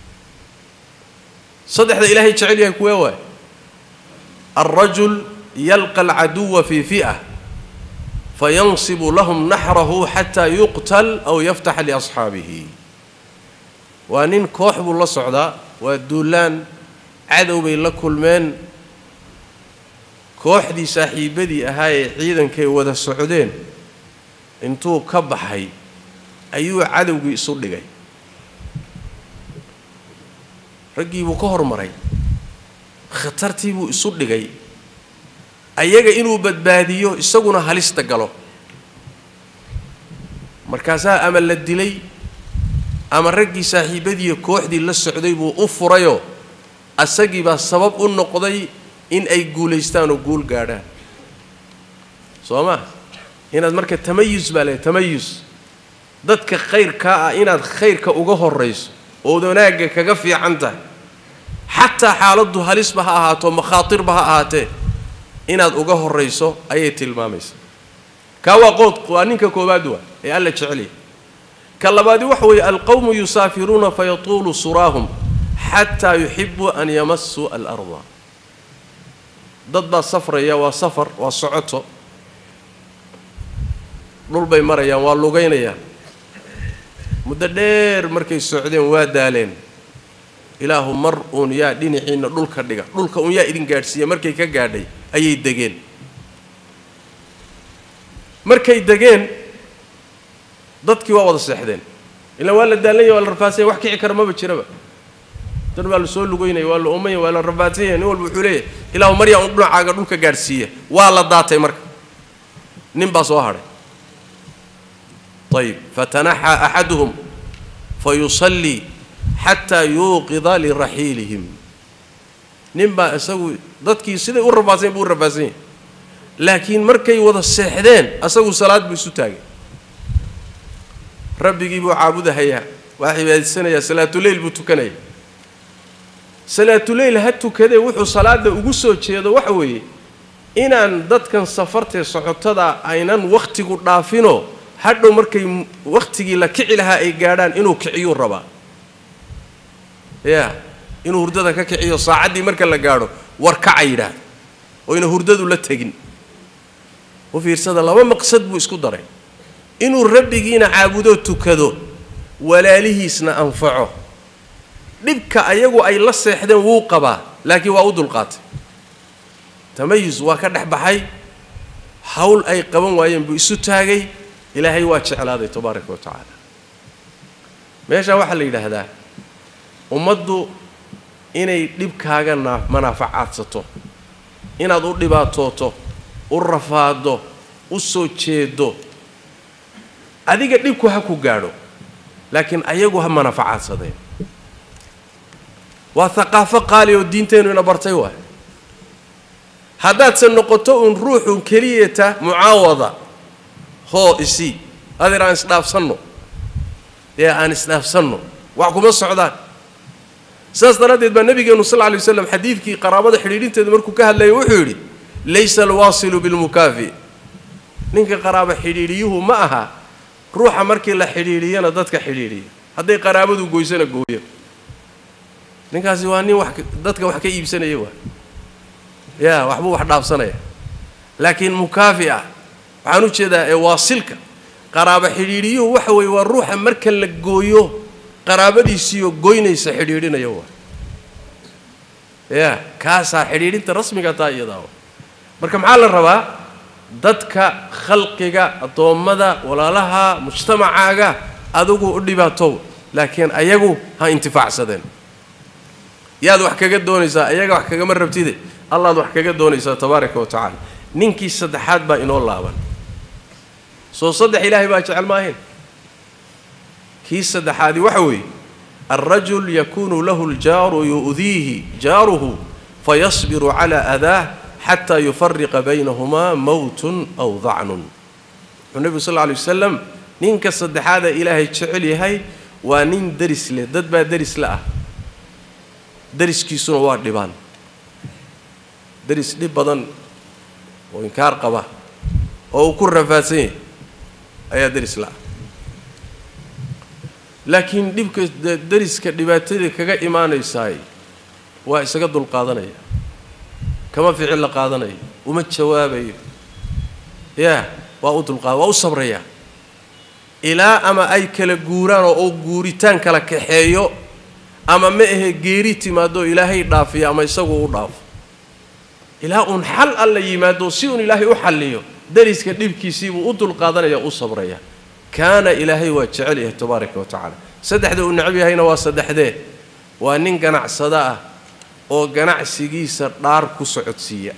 saddexda ilaahay jecel yahay kuwee waay alrajul yalqa alcaduwa fii fi'a fayansibu lahum naxrahu xataa yuqtal aw yaftaxa liasxaabihi waa nin koox buu la socdaa waa duulaan cadow bay la kulmeen kooxdii saaxiibadii ahaa ee ciidankay wada socdeen intuu ka baxay ayuu cadowgii isu dhigay raggii buu ka hormaray khatartii buu isu dhigay ayaga inuu badbaadiyo isaguna halista galo markaasaa ama la dilay ama raggii saaxiibadiiyo kooxdii la socday buu u furayoo asagii baa sabab u noqday in ay guulaystaan oo guul gaadhaan soo ma inaad marka tamayus baa leehay tamayus dadka khayrkaa ah inaad khayrka uga horrayso ood wanaagga kaga fiican tahay xataa xaaladdu halisba ha ahaato makhaatirba ha ahaatee inaad uga horrayso ayay tilmaamaysaa kaa waa qood waa ninka koowaad waa ee alla jecelya ka labaadi waxa weeye alqowmu yusaafiruuna fayatuulu suraahum xataa yuxibuu an yamasuu alarda dad baa safraya waa safar waa socoto dhul bay marayaan waa lugaynayaan muddo dheer markay socdeen waa daaleen ilaahu mar uun yaa dhinaciinna dhulka dhiga dhulka uun yaa idin gaadhsiiya markay ka gaadhay ayay degeen markay degeen dadkii waa wada seexdeen ilaa waa la daalanya waa la rafaasanya wax kici kara maba jiraba dan waa la soo lugaynaya waa la oomanya waa la rafaadsanya nin walba wuxuu leeyahay ilaahu mar yaa un dhinacaaga dhulka gaadhsiiya waa la daatay marka nin baa soo hadhay ayib fatanaxaa axaduhum fayusallii xataa yuuqida liraxiilihim nin baa isagu dadkii siday u rafaadsan buu u rafaadsan yahay laakiin markay wada seexdeen asagu salaad buu isu taagay rabbigii buu caabudahayaa waa cibaadaysanayaa salaatuleyl buu tukanaya salaatuleyl ha tukadee wuxuu salaada ugu soo jeedo waxa weeye inaan dadkan safartee socotada aynan wakhtigu dhaafinoo hadhow markay wakhtigii la kici lahaa ay gaadhaan inuu kiciyuu rabaa ya inuu hurdada ka kiciyo saacaddii marka la gaadho war kaca yidhaahdo oyna hurdadu la tegin u fiirsada laba maqsad buu isku daray inuu rabbigiina caabudoo tukado walaalihiisna anfaco dhibka ayagu ay la seexdeen wuu qabaa laakiin waa u dulqaatay tamayus waa ka dhex baxay hawl ay qaban waayeen buu isu taagay ilaahay waa jeclaaday tabaaraka wa tacaala meeshaa waxaa la yidhaahdaa ummaddu inay dhibkaaga naa manaafacaadsato inaad u dhibaatooto u rafaado u soo jeedo adiga dhibku ha ku gaadho laakiin ayagu ha manaafacaadsadeen waa haqaafo qaali oo diinteennu ina bartay waay haddaadse noqoto uun ruuxun keliyata mucaawada hoo isii adeer aan isdhaafsanno ee aan isdhaafsanno wax kuma socdaan sidaas daraaddeed baa nabigeenu sal lla lay waslam xadiidkii qaraabada xidhiidhinteeda markuu ka hadlayay wuxuu yidhi laysa alwaasilu bilmukaafi ninka qaraabo xidhiidhiyuhu ma aha ruuxa markii la xidhiidhiyana dadka xidhiidhiya hadday qaraabadu goysana gooyo ninkaasi waa nin wax dadka wax ka iibsanaya waa ya waxbuu wax dhaafsanaya laakiin mukaafi ah waxaan u jeedaa ee waasilka qaraabo xidhiidhiyuhu waxa weeye waa ruuxa marka la gooyo qaraabadiisiiyo goynaysa xidhiidhinaya waa ya kaasaa xidhiidhinta rasmiga taa iyadaa marka maxaa la rabaa dadka khalqiga addoommada walaalaha mujtamacaaga adigu u dhibaatow laakiin ayagu ha intifaacsadeen yaad wax kaga doonaysaa ayaga wax kagama rabtide allaad wax kaga doonaysaa tabaaraka wa tacaala ninkii saddexaad baa inoo laaban soo saddex ilaahay baa jecel maahayn kii saddexaadi waxa weeye alrajul yakunu lahu ljaaru yu'diihi jaaruhu fayasbiru calaa adaah xataa yufariqa baynahumaa mowtun aw dacnun wuxuu nebigu sal lla alay wasalam ninka saddexaada ilaahay jecel yahay waa nin deris leh dad baa deris le ah deriskiisuna waa dhibaan deris dhib badan oo inkaar qaba oo uu ku rafaadsan yahay ayaa deris la-ah laakiin dhibka deriska dhibaatadii kaga imaanaysaay waa isaga dulqaadanaya kama ficil la qaadanayo uma jawaabayo yaa waa u dulqaada waa u sabraya ilaa ama ay kala guuraan oo uu guuritaan kala kaxeeyo ama ma ahe geeri timaado ilaahay dhaafiyo ama isagu u dhaafo ilaa uun xal alla yimaado si uun ilaahay u xalliyo deriska dhibkiisiibuu u dulqaadanaya u sabraya kaana ilaahay waa jecel yahay tabaaraka wa tacaala saddexda uu necab yahayna waa saddexdee waa nin ganacsado ah oo ganacsigiisa dhaar ku socodsiiya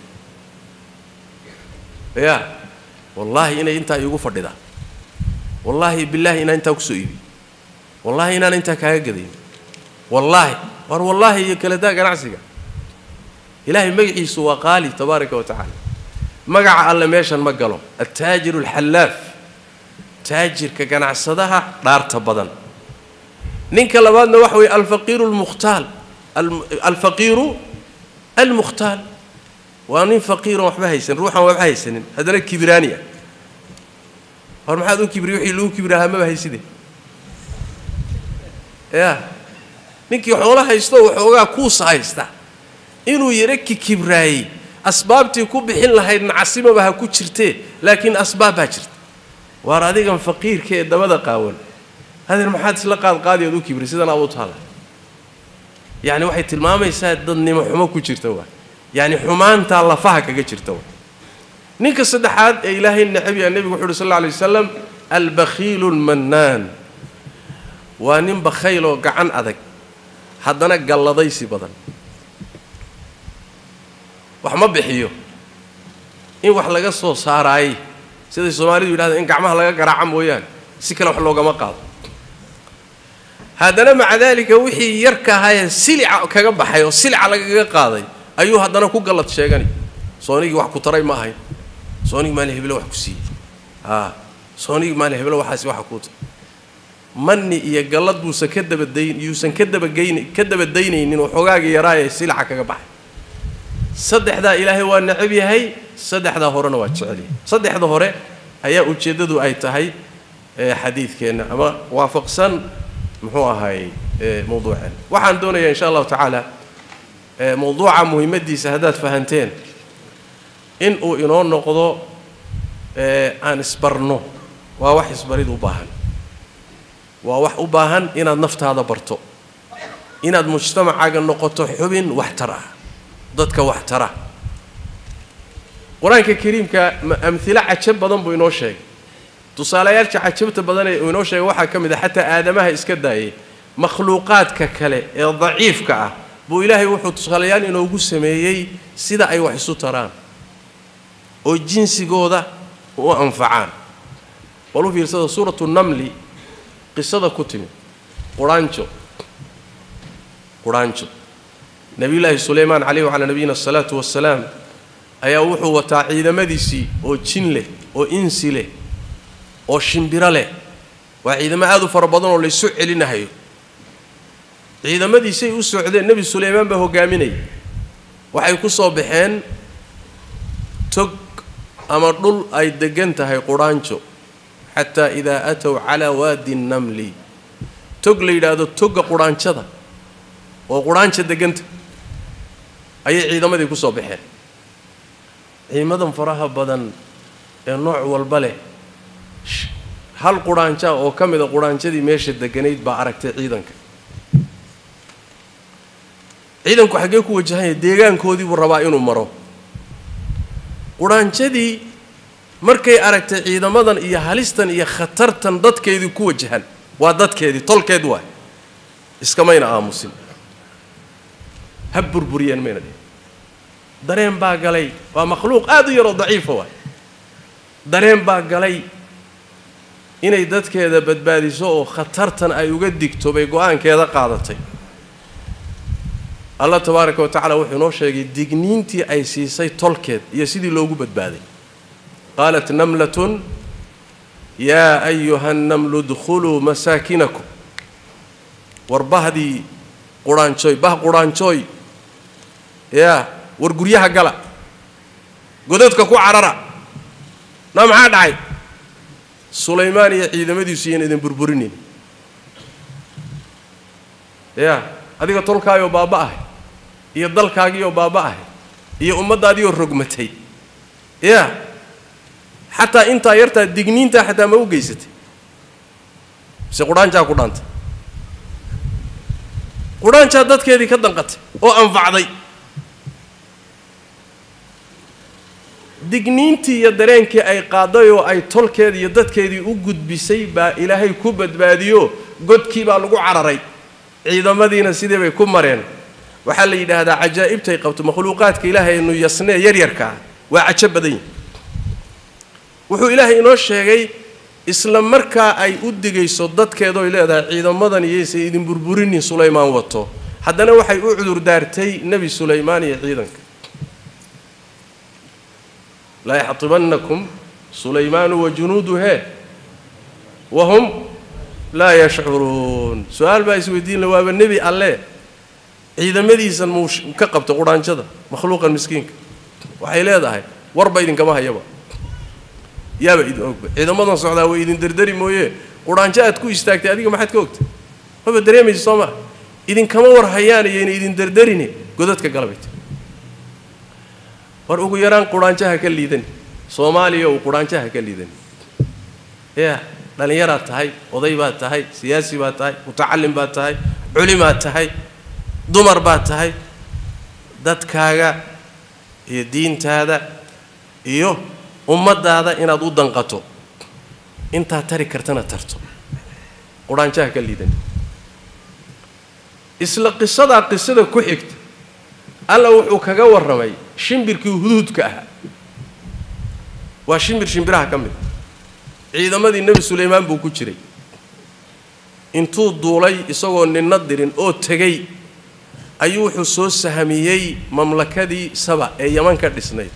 ya wallaahi inay intaa iigu fadhidaa wallaahi bilaahi inaan intaa kusoo iibiy wallaahi inaan intaa kaaga gadayn wallaahi war wallaahi iyo kaladaa ganacsiga ilaahay magaciisu waa qaali tabaaraka wa tacaala magaca alle meeshan ma galo altaajiru alxallaaf taajirka ganacsadaha dhaarta badan ninka labaadna waxa weeye alfaqiiru almukhtaal alfaqiiru almukhtaal waa nin faqiiron waxba haysan ruuxan waxba haysanin haddana kibraani ah hor maxaad u kibri wixii lagu kibraahaa maba hayside ya ninkii xoolo haysto waxoogaa kuusa haysta inuu yaro kikibraayey asbaabtii ku bixin lahayd nacasimaba ha ku jirtee laakiin asbaab baa jirta waar adigan faqiirka ee dabada qaawan hadeer maxaad isla qaadqaadi ood u kibri sidan aad u taalla yacni waxay tilmaamaysaa dadnimo xumo ku jirta waa yacni xumaantaa lafaha kaga jirta waa ninka saddexaad ee ilaahay necabya nebigu wuxu uhi sal alla alay wasalam albakhiilu lmannaan waa nin bakhayl oo gacan adag haddana galladaysi badan wax ma bixiyo in wax laga soo saaraayey siday soomaalidu yidhahda in gacmaha laga garaaca mooyaane si kale wax loogama qaado haddana maca daalika wixii yarka ahaayee silica kaga baxay oo silica lagaga qaaday ayuu haddana ku gallad sheeganay soonigii wax ku taray ma ahayn soonigii maalin heblo wax ku siiyey a soonigii maalin heblo waxaasi waxa kuu taray manni iyo gallad buusan ka dabadayn yuusan ka dabageyn ka dabadaynaynin waxoogaagii yaraa ee silica kaga baxay saddexdaa ilaahay waa necab yahay saddexdaa horena waa jecel yahay saddexda hore ayaa ujeeddadu ay tahay xadiidkeenna ama waafaqsan muxuu ahay mawduuceen waxaan doonayaa insha allahu tacaala mawduuca muhimaddiisa haddaad fahanteen in uu inoo noqdo aan isbarno waa wax isbarid u baahan waa wax u baahan inaad naftaada barto inaad mujtamacaaga noqoto xubin waxtar ah dadka wax tara qur-aanka kariimka amhilo cajab badan buu inoo sheegay tusaalayaasha cajabta badan ee uu inoo sheegay waxaa ka mid ah xataa aadamaha iska daayay makhluuqaadka kale ee daciifka ah buu ilaahay wuxuu tusaalayaal inoogu sameeyey sida ay wax isu taraan oo jinsigooda u anfacaan bal u fiirsada suuratu namli qisada ku timid quraanjo quraanjo nebiyullaahi suleymaan caleyhi wacalaa nabiyina asalaatu wassalaam ayaa wuxuu wataa ciidamadiisii oo jin leh oo insi leh oo shimbiro leh waa ciidamo aad u fara badan oo laysu celinahayo ciidamadiisay u socdeen nebi sulaymaan baa hogaaminaya waxay ku soo baxeen tog ama dhul ay degan tahay qudhaanjo xataa idaa aatow calaa waadi nnamli tog la yidhaahdo togga qudhaanjada oo qudhaanja deganta ayay ciidamadii ku soo baxeen ciimadan faraha badan ee nooc walba leh hal qudhaanjaa oo ka mida qudhaanjadii meesha deganayd baa aragtay ciidanka ciidanku xaggee ku wajahanya deegaankoodii buu rabaa inuu maro qudhaanjadii markay aragtay ciidamadan iyo halistan iyo khatartan dadkeedii ku wajahan waa dadkeedii tolkeed waay iskamayna aamusin ha burburiyeen mayna dhihin dareen baa galay waa makhluuq aada u yaroo daciifa waay dareen baa galay inay dadkeeda badbaadiso oo khatartan ay uga digto bay go-aankeeda qaadatay allah tabaaraka wa tacala wuxuu inoo sheegay digniintii ay siisay tolkeed iyo sidii loogu badbaaday qaalat namlatun yaa ayuha nnamlu dkhuluu masaakinakum war bahdii qudhaanjooy bah qudhaanjooy yaa war guryaha gala godadka ku carara na maxaa dhacay sulaymaan iyo ciidamadiisu iyan idin burburinin yaa adiga tolkaayoo baaba-ahay iyo dalkaagiioo baaba-ahay iyo ummaddaadiioo rogmatay yaa xataa intaa yartaa digniintaa xataa ma u geysatay mise qudhaanjaa ku dhaantay qudhaanjaa dadkeedii ka danqatay oo anfacday digniintii iyo dareenkii ay qaaday oo ay tolkeedii iyo dadkeedii u gudbisay baa ilaahay ku badbaadiyo godkii baa lagu cararay ciidamadiina sidii bay ku mareen waxaa la yidhaahdaa cajaa'ibtay qabto makhluuqaadka ilaahay aynu yasnee yaryarka ah waa cajo badan yihi wuxuu ilaahay inoo sheegay isla markaa ay u digayso dadkeedoy leedahay ciidamadan iyoysan idin burburinin sulaymaan wato haddana waxay u cudur daartay nebi sulaymaan iyo ciidanka laa yaxtibannakum sulaymaanu wa junuudu hee wahum laa yashcuruun su-aal baa isweydiin la waaba nebi alle ciidamadiisan muu ka qabta qudhaanjada makhluuqan miskiinka waxay leedahay warba idinkama hayaba yaaba idin ogba ciidamadan socdaa way idin derderi mooye qudhaanjo aad ku istaagtay adiga maxaad ka ogtay maba dareemaysa soo maa idinkama war hayaan iyo inay idin derderine godadka galabayta war ugu yaraan qudhaanjaha ka liidani soomaaliya uu qudhaanjaha ka liidani ya dhallinyaraad tahay oday baad tahay siyaasi baad tahay mutacallim baad tahay culimaad tahay dumar baad tahay dadkaaga iyo diintaada iyo ummaddaada inaad u danqato intaad tari kartana tarto qudhaanjaha ka liidani isla qisadaa qisada ku xigta alla wuxuu kaga warramay shimbirkii huduudka ahaa waa shimbir shimbiraha ka mid ciidamadii nebi sulaymaan buu ku jiray intuu duulay isagoo ninna dirin oo tegey ayuu wuxuu soo sahamiyey mamlakadii saba ee yaman ka dhisnayd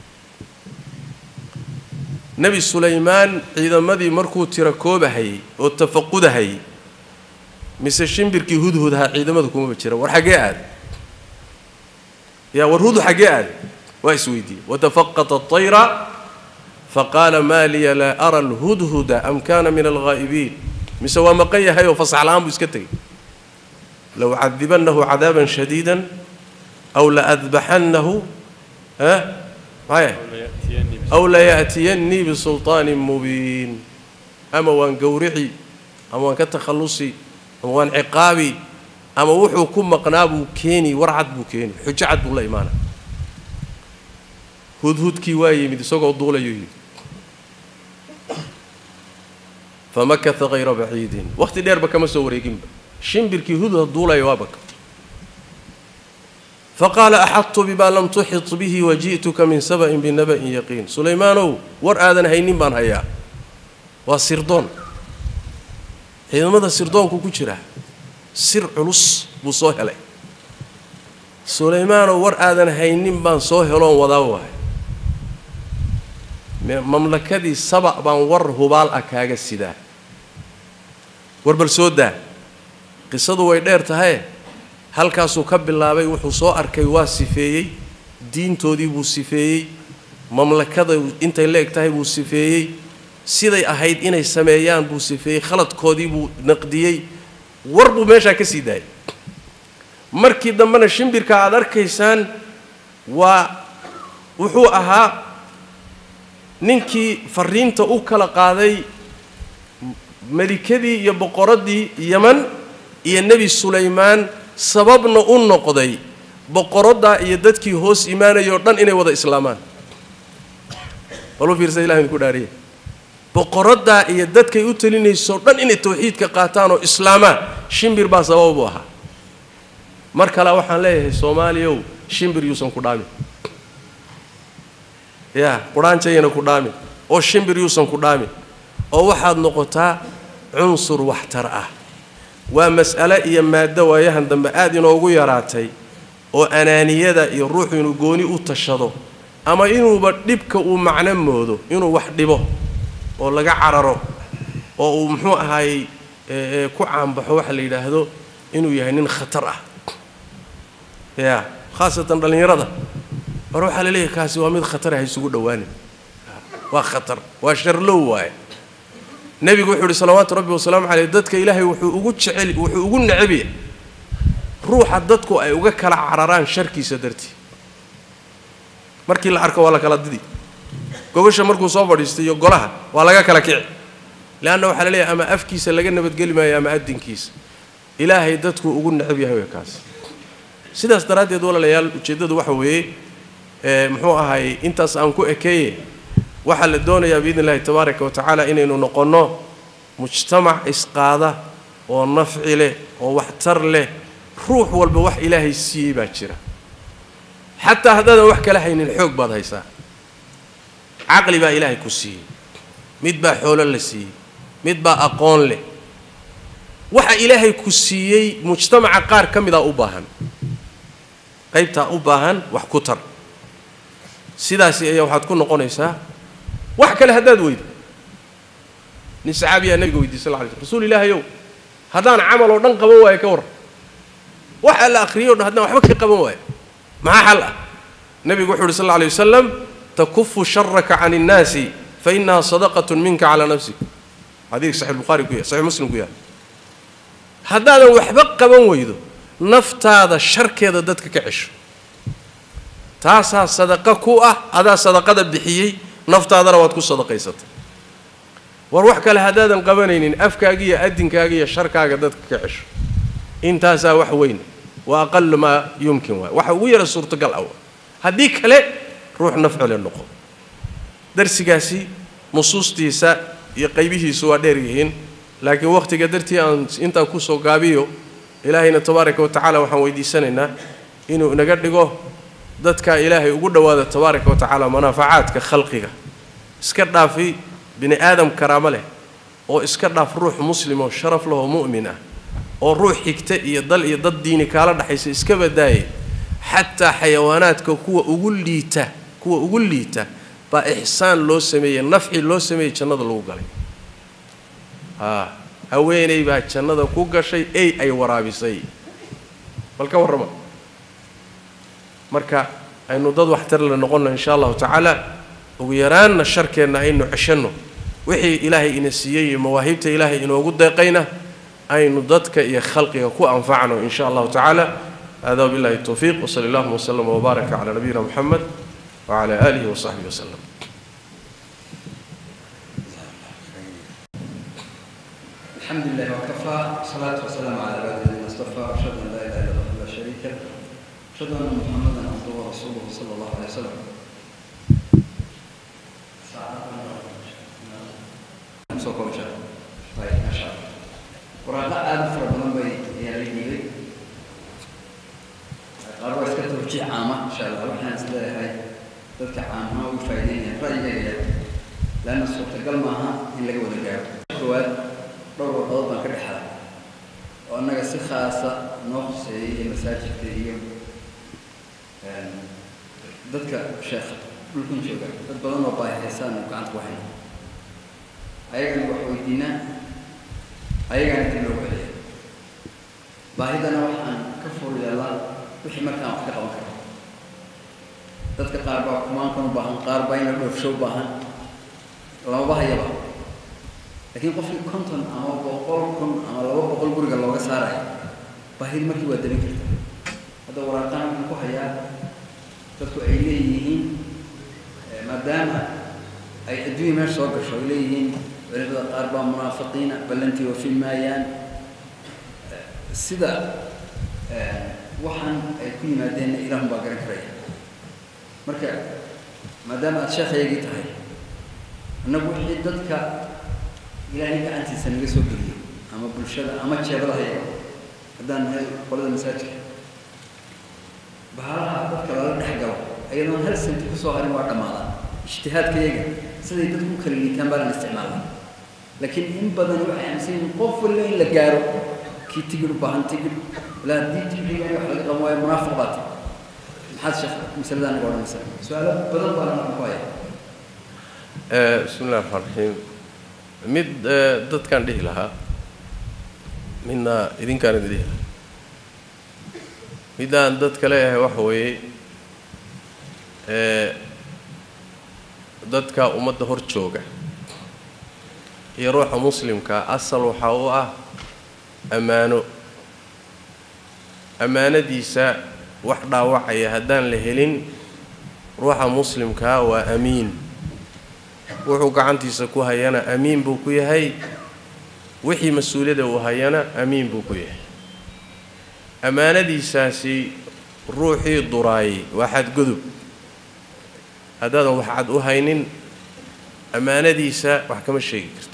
nebi sulaymaan ciidamadii markuu tira koobahayey oo tafaqudahayey mise shimbirkii hudhudahaa ciidamada kumaba jira war xaggee aaday yaa war hudhu xaggee aaday waa isweydiiyey watafaqata atayra faqaala maa liya laa ara alhudhuda am kana min alghaa'ibiin mise waa maqan yahay oo fasax la-aan buu iska tegey low cadibannahu cadaaban shadiida aw laadbaxannahu ha maya aw laya'tiyannii bisulطaanin mubiin ama waan gowrici ama waan ka takhallusi ama waan ciqaabi ama wuxuu ku maqnaa buu keeni war cad buu keeni xujo cad buu la imaana hudhudkii waa yimid isagoo duulayuu yidhi famakata hayra baciidin wakhti dheerba kama soo wareeginba shimbirkii hudhud duulaya waa baka faqaala axadtu bimaa lam tuxit bihi waji'tuka min saba'in binaba'in yaqiin sulaymaanow war aadan haynin baan hayaa waa sirdoon ciidamada sirdoonku ku jira sir culus buu soo helay sulaymaanow war aadan haynin baan soo heloon wadaa waay mamlakadii saba baan war hubaal ah kaaga sidaa war bal soo daa qisadu way dheer tahaye halkaasuu ka bilaabay wuxuu soo arkay waa sifeeyey diintoodii buu sifeeyey mamlakada intay la eg tahay buu sifeeyey siday ahayd inay sameeyaan buu sifeeyey khaladkoodii buu naqdiyey war buu meeshaa ka sii daayay markii dambena shimbirka aad arkaysaan waa wuxuu ahaa ninkii fariinta u kala qaaday melikadii iyo boqoraddii yeman iyo nebi sulaymaan sababna u noqday boqoraddaa iyo dadkii hoos imaanayoo dhan inay wada islaamaan balu fiirsa ilahi idinku dhaariye boqoraddaa iyo dadkay u telinaysoo dhan inay tawxiidka qaataan oo islaamaan shimbir baa sabab u ahaa mar kale waxaan leeyahay soomaaliyow shimbir yuusan ku dhaamin ya qudhaanjayana ku dhaamin oo shimbir yuusan ku dhaamin oo waxaad noqotaa cunsur waxtar ah waa mas'ale iyo maaddo waayahan dambe aada inoogu yaraatay oo anaaniyada iyo ruuxu inuu gooni u tashado ama inuuba dhibka uu macno moodo inuu wax dhibo oo laga cararo oo uu muxuu ahaayey ku caanbaxo waxa la yidhaahdo inuu yahay nin khatar ah ya khaasatan dhallinyarada mar waxaa la leeyahay kaasi waa mid khatar ah isugu dhowaanin waa khatar waa sharlow waaye nebigu wuxuu uhi salawaatu rabbi wasalaamu caleyh dadka ilaahay wuxuu ugu jecel wuxuu ugu necabya ruuxa dadku ay uga kala cararaan sharkiisa dartii markii la arko waa la kala didi gogosha markuu soo fadhiistay iyo golaha waa laga kala kici leanna waxaa la leeyahay ama afkiisa laga nabadgeli maayo ama adinkiisa ilaahay dadku ugu necab yahay way kaas sidaas daraaddeed walaalayaal ujeeddadu waxa weeye muxuu ahaayey intaas aan ku ekeeye waxaa la doonayaa biidni illahi tabaaraka wa tacaala inaynu noqonno mujtamac isqaada oo nafci leh oo waxtar leh ruux walba wax ilaahay siiyey baa jira xataa haddaadan wax kala haynin xoog baad haysaa caqli baa ilaahay ku siiyey mid baa xoolo la siiyey mid baa aqoon leh waxa ilaahay ku siiyey mujtamaca qaar ka midaa u baahan qaybtaa u baahan wax ku tar sidaasi ayaa waxaad ku noqonaysaa wax kale haddaad weydo nin saxaabiyaa nabiga weydiy sal lla alay slm rasuul ilaahayow haddaan camal oo dhan qaban waayo ka warran waxa la akhriyay o dhan haddaan waxba ka qaban waayo maxaa xal ah nebigu wuxu uhi sal alla alay wasalam takufu sharaka can innaasi fa inaha sadaqatun minka calaa nafsik xadiidka saxix bukhari ku yahay saxix muslim ku yahay haddaadan waxba qaban weydo naftaada sharkeeda dadka ka cesho taasaa sadaqa ku ah adaa sadaqada bixiyey naftaadana waad ku sadaqaysatay war wax kale haddaadan qabanaynin afkaaga iyo adinkaaga iyo sharkaaga dadka ka cesho intaasaa wax weyn wa aqalu maa yumkin waay waxa ugu yara suurtagal ah haddii kale ruux nafcole noqo darsigaasi nusuustiisa iyo qaybihiisu waa dheer yihiin laakiin wakhtiga dartii aan intaan kusoo gaabiyo ilaahayna tabaaraka wa tacaala waxaan weydiisanaynaa inuu inaga dhigo dadka ilaahay ugu dhowaada tabaaraka wa tacaala manaafacaadka khalqiga iska dhaafi bini aadam karaamo leh oo iska dhaaf ruux muslim oo sharaf leh oo mu'min ah oo ruux xigta iyo dal iyo dad diini kaala dhexaysa iska badaayay xataa xayawaanaadka kuwa ugu liita kuwa ugu liita baa ixsaan loo sameeyey nafci loo sameeyey jannada lagu galay haa haweeney baa jannada ku gashay ey ay waraabisay bal ka warrama marka aynu dad waxtarle noqonno insha allahu tacaala ugu yaraanna sharkeenna aynu ceshanno wixii ilaahay ina siiyey iyo mawaahibta ilaahay inoogu deeqayna aynu dadka iyo khalqiga ku anfacno in sha allahu tacaala hada wabillahi towfiiq wsali allahuma wslama wbaaraka cala nabiyina muxamed wcala aalihi wasaxbihi waslem الحمد لله وكفى والصلاة والسلام على عباده الذين اصطفى أشهد أن لا إله إلا الله لا شريك له أشهد أن محمدا عبده ورسوله صلى الله عليه وسلم soo koobsha ayb maasha allah waraaqo aada u fara badan bay ayaa la dhiibay qaar waa iska tawjiic caama insha allah waxaan is leeyahay dadka caamaha ugu faa'iideynaya ra'yigayga laanna suurtagal maaha in laga wada gaaro koowaad dhowr warqadood baan ka dhexda oo annaga si khaasa noo khuseeyey iyo masaajidka iyo dadka sheekha dhulkan jooga dad badan oo baahi haysaan oo gacanta ku hayna ayagana wax weydiinaa ayagana dib loo celiya baahidana waxaan ka fur yeellaan wixii markaan wax ka qaban karo dadka qaar baa kumaankan u baahan qaar baa ina dhoofsho u baahan lamaba hayaba laakiin qofkii konton ama boqol kun ama laba boqol guriga looga saarayo baahidi markii waa dabin karta hadda waraaqaan waxaan ku hayaa dadku ay leeyihiin maadaama ay adduunya meesha soo gasho ay leeyihiin culimada qaar baa munaafiqiina ballantii oofin maayaan sida waxaan ay ku yimaadeenna ilaahun baa garan karaya marka maadaama aada sheekhaygii tahay annagu wixii dadka ilaahay gacantiisa naga soo geliyo ama bulshada ama jeebadahayaga haddaan nahay qolada masaajidka bahalaha dadka lala dhex galo ayadoon hal senti kusoo harin waa dhammaadaan ijtihaadkayaga siday dadku u kala liitaan baa lan isticmaalaa laakiin in badan waxay aaminsan yihiin qof walba in la gaaro kii tigidh u baahan tigidh ilaa haddii tigidhigan wax laga qaban waayo munaafiq baa tahay maxaad sheekh masaladaa naga odhanaysaa su-aalo badan baa lana ku haya bismi illahi raxmaan raxiim mid dadkaan dhihi lahaa midna idinkaan idin dhihi lahaa midaan dadka leeyahay waxa weeye dadka ummadda hor jooga iyo ruuxa muslimka asal waxaa u ah ammaano ammaanadiisa wax dhaawacaya haddaan la helin ruuxa muslimkaa waa amiin wuxuu gacantiisa ku hayana amiin buu ku yahay wixii mas-uuliyadda uu hayana amiin buu ku yahay ammaanadiisaasi ruuxii duraayay waa xadgudub haddaadan wax cad u haynin ammaanadiisa wax kama sheegi karta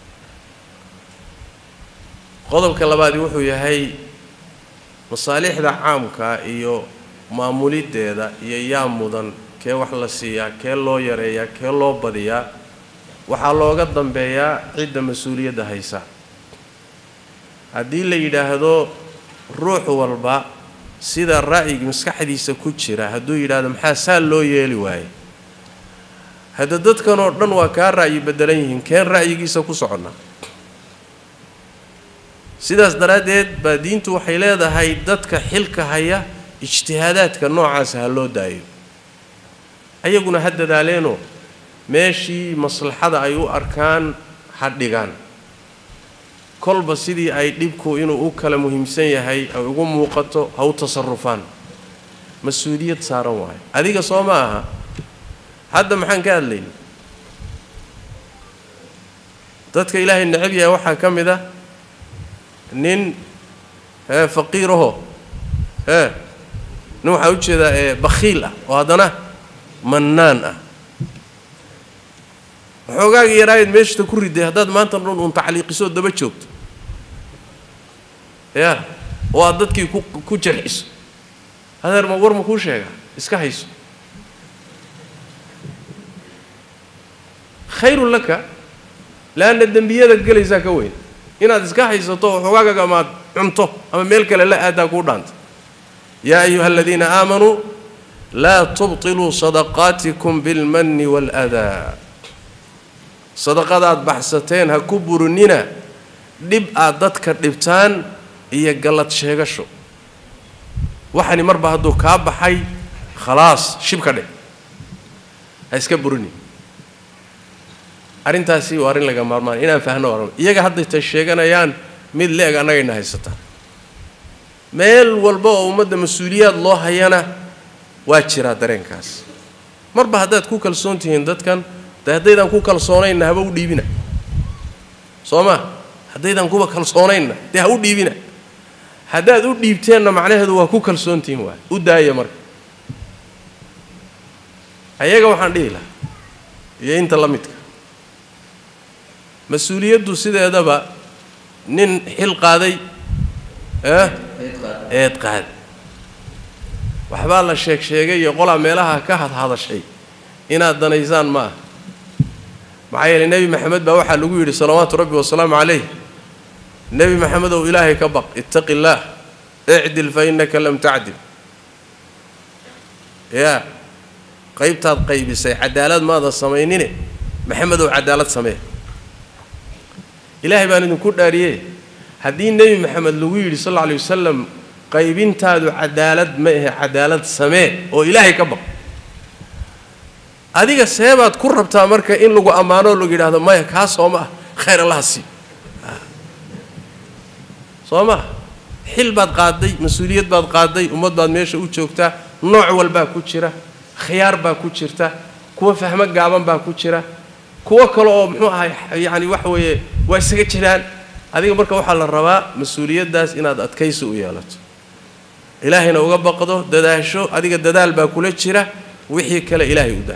qodobka labaadi wuxuu yahay masaalixda caamka iyo maamuliddeeda iyo yaa mudan kee wax la siiyaa kee loo yareeyaa kee loo badiyaa waxaa looga dambeeyaa cidda mas-uuliyadda haysa haddii la yidhaahdo ruux walba sida ra'yiga maskaxdiisa ku jira hadduu yidhaahdo maxaa saa loo yeeli waaye hadda dadkan oo dhan waa kaa ra'yi beddelan yihiin keen ra'yigiisa ku soconnaa sidaas daraaddeed baa diintu waxay leedahay dadka xilka haya ijtihaadaadka noocaasa ha loo daayo ayaguna ha dadaaleenoo meeshii maslaxada ay u arkaan ha dhigaan kolba sidii ay dhibku inuu u kala muhiimsan yahay ay ugu muuqato ha u tasarufaan mas-uuliyad saaran waayo adiga soo ma aha hadda maxaan ka hadlayna dadka ilaahay necab yahay waxaa ka mid ah nin ee faqiiraho ee nin waxaa ujeedaa ee bakhiil ah oo haddana mannaan ah waxoogaagii yaraayeed meeshata ku riday haddaad maanta dhan uun tacliiqisoo daba joogto ya oo aad dadkii ku ku jarxiso hadeer ma war ma kuu sheegaa iska hayso khayrun laka leanna dembiyada gelaysaa ka weyn inaad iska haysato oo xogaagaga amaad cunto ama meel kale la aadaa kuu dhaanta yaa ayuha aladiina aamanuu laa tubtiluu sadaqaatikum bilmanni waaladaa sadaqadaad baxsateen ha ku burinina dhib aad dadka dhibtaan iyo gallad sheegasho waxani marba hadduu kaa baxay khalaas shibka dhe ha iska burini arrintaasi waa arrin laga maarmaan inaan fahno oran iyaga hadday tay sheeganayaan mid le-eg annagayna haysataan meel walba oo ummadda mas-uuliyaad loo hayana waa jiraa dareenkaas marba haddaad ku kalsoon tihiin dadkan de haddaydaan ku kalsoonaynna haba u dhiibina soo ma haddaydaan kuba kalsoonaynna dee ha u dhiibina haddaad u dhiibteenna macnaheedu waa ku kalsoon tihiin waay u daaya marka ayaga waxaan dhihi lahaa iyo inta la midka mas-uuliyaddu sideedaba nin xil qaaday eh eed qaad waxbaa la sheeg sheegay iyo qolaa meelaha ka hadhadashay inaad danaysaan ma aha maxaa yeelay nebi maxamed baa waxaa lagu yidhi salawaatu rabbi wasalaamu calayh nebi maxamedow ilaahay ka baq ittaqi illaah icdil fa innaka lam tacdil yaa qaybtaad qaybisay cadaalad maadan samaynine maxamedow cadaalad samee ilaahay baan idinku dhaariye haddii nebi maxamed lagu yidhi sal alla alay wasalam qaybintaadu cadaalad ma ahe cadaalad samee oo ilaahay ka baq adiga seebaad ku rabtaa marka in lagu ammaanoo lagu yidhaahdo maya kaa soo ma ah khayr allaha sii soo maa xil baad qaaday mas-uuliyad baad qaaday ummad baad meesha u joogtaa nooc walbaa ku jira khiyaar baa ku jirta kuwa fahmo gaaban baa ku jira kuwo kale oo muxuu ahay yacani waxa weeye waa isaga jiraan adiga marka waxaa la rabaa mas-uuliyaddaas inaad adkaysi u yeelato ilaahayna uga baqdo dadaasho adiga dadaal baa kula jira wixii kale ilaahay u daa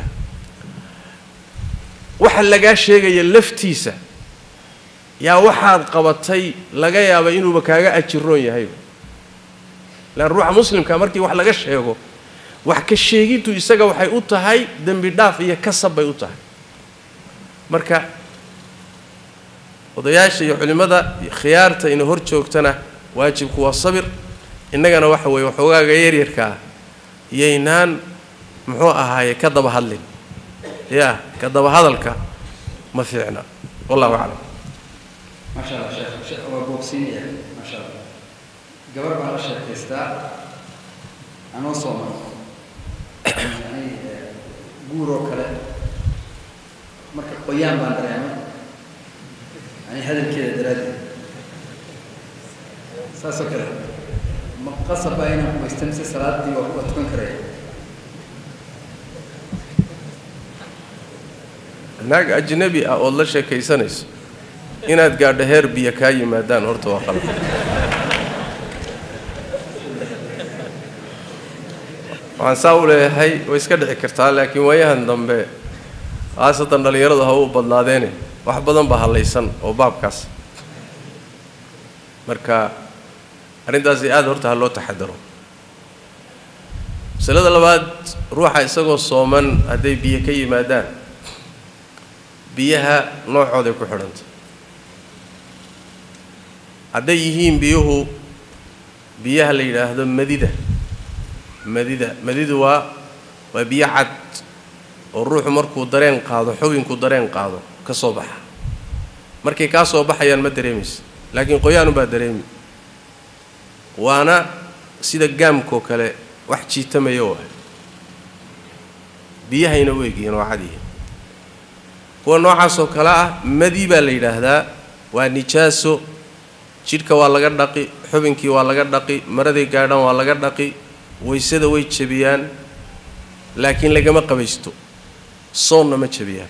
waxa lagaa sheegaya laftiisa yaa waxaad qabatay laga yaaba inuuba kaaga ajiroon yahayba lan ruuxa muslimka markii wax laga sheego wax ka sheegintu isaga waxay u tahay dembi dhaaf iyo kasab bay u tahay marka odayaasha iyo culimmada khiyaarta ina hor joogtana waajibku waa sabir innagana waxa weeye waxoogaaga yaryarka ah yaynaan muxuu ahaaye ka daba hadlin ya ka daba hadalka ma fiicna wallahu aclam maasha allah sheekh sheekh waa boogsiinaya maasha allah gabar baan la sheekaystaa anoo sooman yani guur oo kale marka qoyaan baan dareemay yani hadalkeeda daraaddeed saasoo kale ma qasab baa inaan kumaysta mise salaadii waa waa tukan karaya naag ajnabi ah ood la sheekaysanayso inaad gaadho heer biyo kaa yimaadaan horta waa qalad waxaan saa u leeyahay way iska dhici kartaa laakiin waayahan dambe khaasatan dhallinyaradu ha u badnaadeene wax badan baa hallaysan oo baabkaas marka arrintaasi aada horta ha loo taxadaro masalada labaad ruuxa isagoo sooman hadday biyo ka yimaadaan biyaha noocooday ku xidhanta hadday yihiin biyuhu biyaha la yidhaahdo madida madida madidu waa waa biyo cad oo ruuxu markuu dareen qaado xubinku dareen qaado ka soo baxa markay kaa soo baxayaan ma dareemaysa laakiin qoyaanubaa dareemi waana sida gaamkoo kale wax jiitamaya waay biyahayna u egyihiin waa cadyihiin kuwa noocaasoo kale ah madi baa la yidhaahdaa waa nijaaso jidhka waa laga dhaqi xubinkii waa laga dhaqi maraday gaadhaan waa laga dhaqi waysada way jebiyaan laakiin lagama qabaysto soonna ma jebiyaan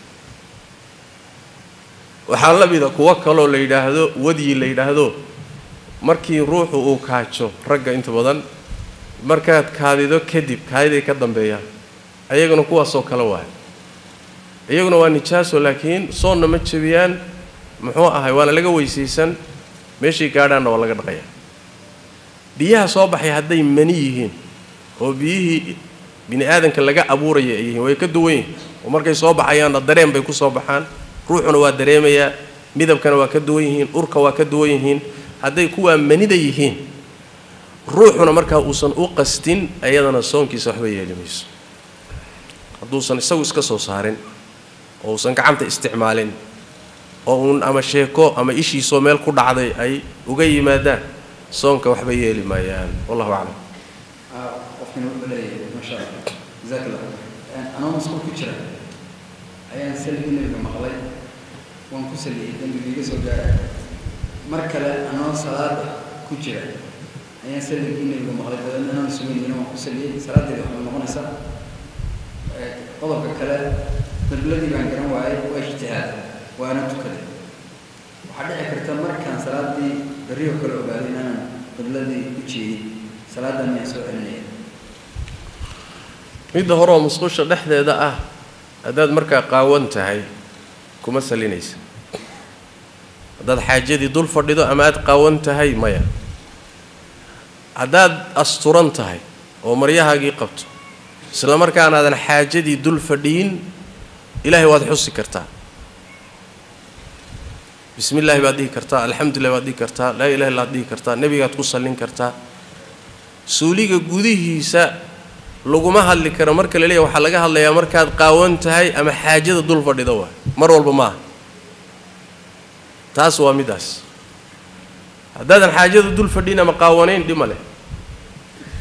waxaa la mida kuwo kaloo la yidhaahdo wadyi la yidhaahdo markii ruuxu uu kaajo ragga inta badan markaad kaadido kadib kaadiday ka dambeeyaan ayaguna kuwaasoo kale waay iyaguna waa nijaaso laakiin soonna ma jebiyaan muxuu ahay waana laga weysaysan meeshay gaadhaanna waa laga dhaqayaa biyaha soo baxay hadday mani yihiin oo biyihii bini aadanka laga abuuraya ay yihiin way ka duwan yihiin oo markay soo baxayaanna dareen bay ku soo baxaan ruuxuna waa dareemayaa midabkana waa ka duwan yihiin urka waa ka duwan yihiin hadday kuwaa manida yihiin ruuxuna markaa uusan u qastin ayadana soonkiisa waxba yeeli mayso hadduusan isagu iska soo saarin oo uusan gacanta isticmaalin oo uun ama sheeko ama ishiisoo meel ku dhacday ay uga yimaadaan soonka waxba yeeli maayaan wallahu aclam qofkina wuxuu leeyahay maasha allah jazaak allah anoo masquul ku jira ayaan saligii nabiga maqlay waan ku saliyey dembigii iga soo gaaray mar kale anoo salaada ku jira ayaan saligii nabiga maqlay dabeedna anaan sugaynina waan ku saliyey salaadeeda waxay noqonaysaa qodobka kale qibladii baan garan waayay waa ijtihaad waana tukaday waxaa dhici karta markaan salaadii berriyo kale ogaaday inaanan qibladii u jeedin salaadan miyaan soo celinaya midda hore oo musqusha dhexdeeda ah haddaad markaa qaawan tahay kuma salinaysa haddaad xaajadii dul fadhido ama aad qaawan tahay maya haddaad asturan tahay oo maryahaagii qabto isla markaanaadan xaajadii dul fadhiyin ilaahay waad xusi kartaa bismi illaahi baad dhihi kartaa alxamdulilah baad dhihi kartaa laa ilaha illaad dhihi kartaa nebigaad ku sallin kartaa suuliga gudihiisa laguma hadli karo marka la leeyahy waxaa laga hadlayaa markaad qaawan tahay ama xaajada dul fadhida waay mar walba maaha taas waa middaas haddaadan xaajada dul fadhin ama qaawanayn dhima leh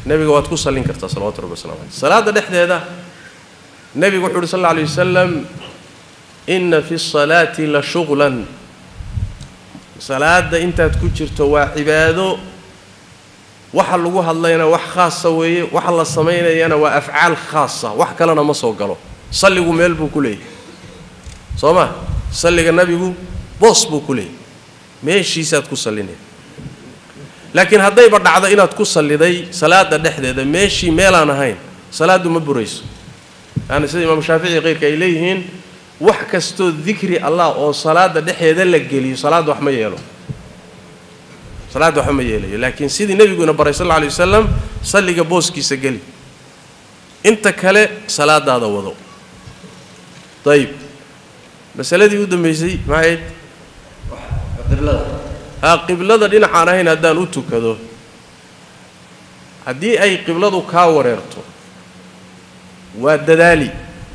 nebiga waad ku sallin kartaa salawatu rabbi waslamu caleyh salaadda dhexdeeda nebigu wuxu uhi sal alla alay wasalam inna fi salaati la shuqlan salaadda intaad ku jirto waa cibaado waxa lagu hadlayna wax khaasa weeye waxa la samaynayana waa afcaal khaasa wax kalena ma soo galo salligu meel buu ku leeyahy soo ma salliga nebigu boos buu ku leeyahy meeshiisaad ku sallinaya laakiin haddayba dhacdo inaad ku salliday salaada dhexdeeda meeshii meelaan ahayn salaaddu ma burayso yaani sida imaamu shaafici keyrka ay leeyihiin wax kastoo dikri allah oo salaada dhexeeda la geliyo salaadda wax ma yeelo salaadda waxba ma yeelayo laakiin sidii nebiguuna baray sal alla alay wasalam salliga booskiisa geli inta kale salaadaada wado ayib masaladii u dambeysay maxayd qiblada ha qiblada dhinacaan ahayn haddaan u tukado haddii ay qibladu kaa wareerto waa dadaali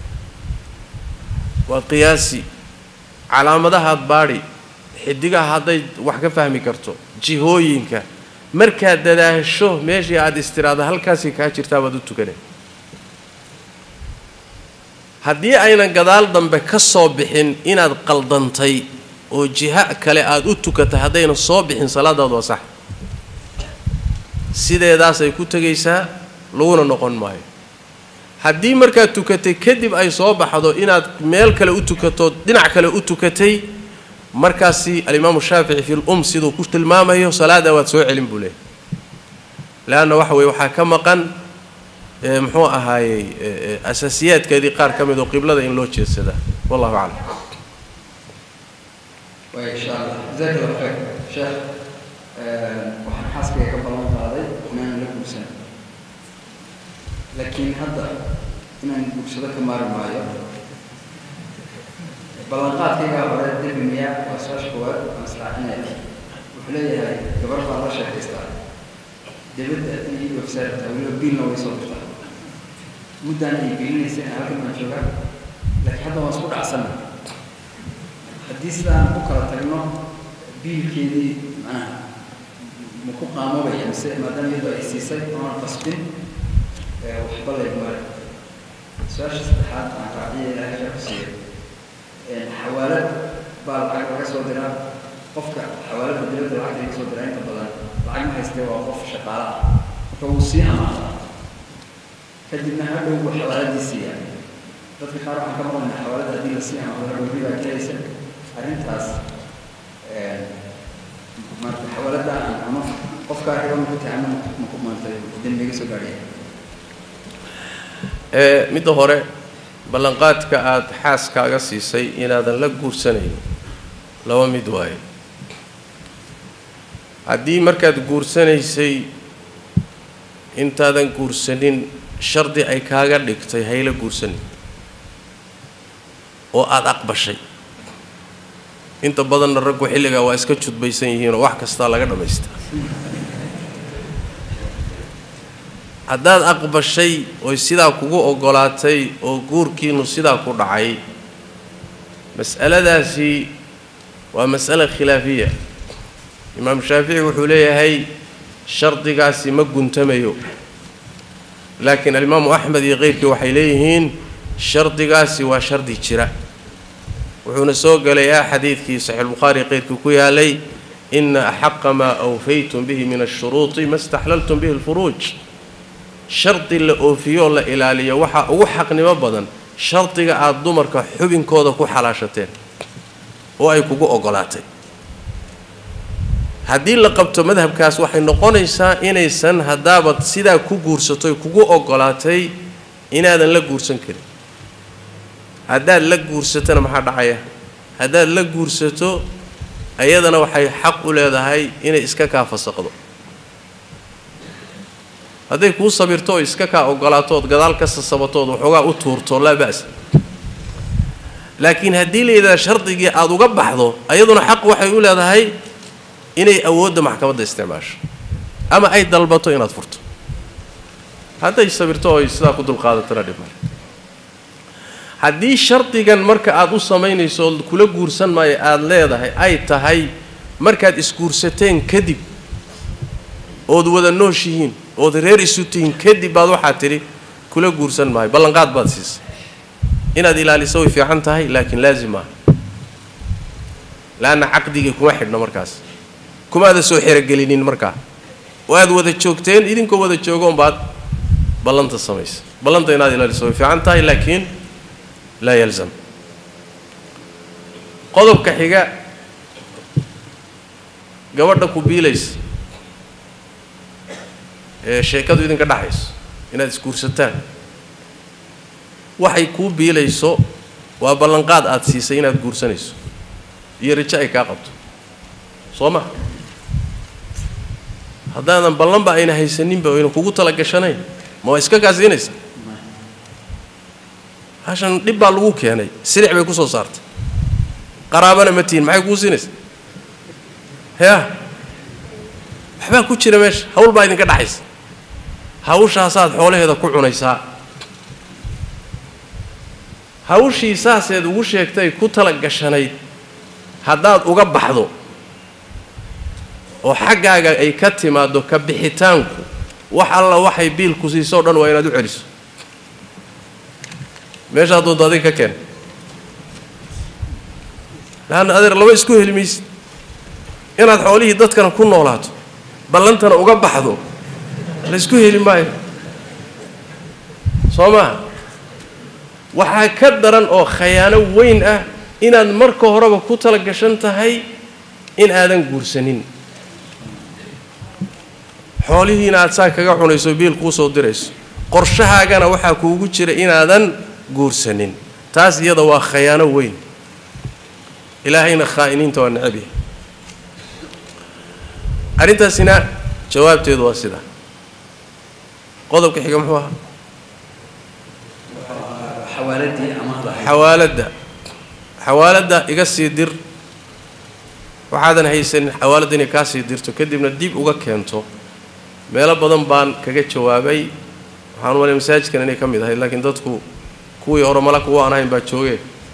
waa qiyaasi calaamadahaad baadhi xidigaha hadday wax ka fahmi karto jihooyinka markaad dadaasho meeshii aada istiraada halkaasay kaa jirtaa baad u tukanay haddii aynan gadaal dambe ka soo bixin inaad qaldantay oo jiho kale aada u tukatay haddayna soo bixin salaadaadu waa sax sideedaasay ku tegaysaa laguna noqon maayo haddii markaad tukatay kadib ay soo baxdo inaad meel kale u tukato dhinac kale u tukatay markaasi alimaamu shaafici fi lum siduu ku tilmaamayo salaada waad soo celin buu leeyahy leanna waxa weye waxaa ka maqan muxuu ahaayey asaasiyaadkeedii qaar ka mid oo qiblada in loo jeedsadaa wallahu aclam way insha allah jazaak allah khayr sheekh waxaan xaaskayga ka ballan qaaday inaan la guursan laakiin hadda inaan guursado ka maari maayo ballanqaadkaygaa hore dembi miyaa waa su-aasha koowaad aan israacinaya wuxuu leeyahay gabar baan la sheekaystaa dibadda iyo website weliba biilna way soo dirtaa muddaan ay gelinaysa in halkan baan joogaa laakiin hadda waan isku dhacsana haddii sidaan ku kala tagno biilkeedii macnaha ma ku qaamobaya mise maadaama iyadoo ay siisay oona qasbin waxba laygmare su-aasha saddexaad aan raaciya ilaahay khayr ku siiyay xawaalad baa lacag laga soo diraa qofka xawaalada dibadda lacag laga soo diraa inta badan lacag ma haystee waa qof shaqaala ah marka wuu sii amaadaa kadibna hadhow buu xawaaladii siiyaa dadka qaar waxaan ka maqlaynaa xawaalada haddii la sii amaado hadhow ribaa kelaysa arrintaas marka xawaalada ama qofkaa riba ma ku tahay ama ma ku maantay dembiga soo gaadhaya midda hore ballanqaadka aada xaaskaaga siisay inaadan la guursanayn laba mid waaye haddii markaad guursanaysay intaadan guursanin shardi ay kaaga dhigtay hayla guursanin oo aada aqbashay inta badanna raggu xilligaa waa iska judbaysan yihiinoo wax kastaa laga dhammaystaa haddaad aqbashay oy sidaa kugu oggolaatay oo guurkiinu sidaa ku dhacay mas'aladaasi waa mas'ala khilaafiya imaamu shaafici wuxuu leeyahay shardigaasi ma guntamayo laakiin alimaamu axmed iyo keyrkii waxay leeyihiin shardigaasi waa shardi jira wuxuuna soo gelayaa xadiidkii saxiixulbukhaari keyrkii ku yaalay ina axaqa maa awfaytum bihi min ashuruuطi ma staxlaltum bihi alfuruuj shardi la oofiyo oo la ilaaliyo waxaa ugu xaqnimo badan shardiga aada dumarka xubinkooda ku xalaashateen oo ay kugu oggolaatay haddii la qabto madhabkaas waxay noqonaysaa inaysan haddaabad sidaa ku guursatoy kugu oggolaatay inaadan la guursan karin haddaad la guursatona maxaa dhacaya haddaad la guursato ayadana waxay xaq u leedahay inay iska kaa fasaqdo hadday kuu sabirto oo iska kaa oggolaato ood gadaal ka sasabatood waxoogaa u tuurto laa ba'sa laakiin haddii la yidhahda shardigii aada uga baxdo ayaduna xaq waxay u leedahay inay awoodda maxkamadda isticmaasho ama ay dalbato inaad furto hadday sabirto oy sidaa ku dulqaadatona dhib male haddii shardigan marka aada u samaynayso oo kula guursan maayo aada leedahay ay tahay markaad isguursateen kadib ood wada nooshihiin ood reer isu tihiin kadib baad waxaad tidhi kula guursan maayo ballanqaad baad siisay inaad ilaaliso way fiican tahay laakiin laazim maaha laanna caqdigii kuma xidhno markaas kumaada soo xerogelinin markaa waad wada joogteen idinkoo wada joogoon baad ballanta samaysa ballanta inaad ilaaliso way fiican tahay laakiin laa yalzam qodobka xiga gabadha ku biilaysa ee sheekadu idinka dhaxayso inaad isguursataan waxay kuu biilayso waa ballanqaad aada siisay inaad guursanayso iyo rajo ay kaa qabto soo ma haddaadan ballanba ayna haysaninba ayna kugu tala gashanayn ma waa iska kaasiinaysa hashan dhib baa lagu keenay silic bay ku soo saartay qaraabana ma tihin maxay kuu siinaysa yaa waxbaa ku jira meesha hawl baa idinka dhaxaysa hawshaasaad xoolaheeda ku cunaysaa hawshii saaseed ugu sheegtay ku tala gashanayd haddaad uga baxdo oo xaggaaga ay ka timaaddo ka bixitaanku wax alla waxay biil ku siisoo dhan waa inaad u celiso meeshaa doonto adiga ka keen laanna adeer laba isku heli maysid inaad xoolihii dadkana ku noolaato ballantana uga baxdo la isku heli maayo soo maha waxaa ka daran oo khayaano weyn ah inaad marka horeba ku tala gashan tahay in aadan guursanin xoolihiina aad saa kaga cunayso biil kuu soo dirayso qorshahaagana waxaa kuugu jira inaadan guursanin taas iyada waa khayaano weyn ilaahayna khaa'iniinta waa necab yahay arrintaasina jawaabteedu waa sidaa qodobka xiga muxuu ahaa xawaaladii amaahda ahayd xawaaladda xawaaladda iga sii dir waxaadan haysanin xawaaladda inay kaa sii dirto kadibna dib uga keento meelo badan baan kaga jawaabay waxaan u malay masaajidkan inay ka mid ahayd laakiin dadku kuwii hore mala kuwa aan ahayn baa joogee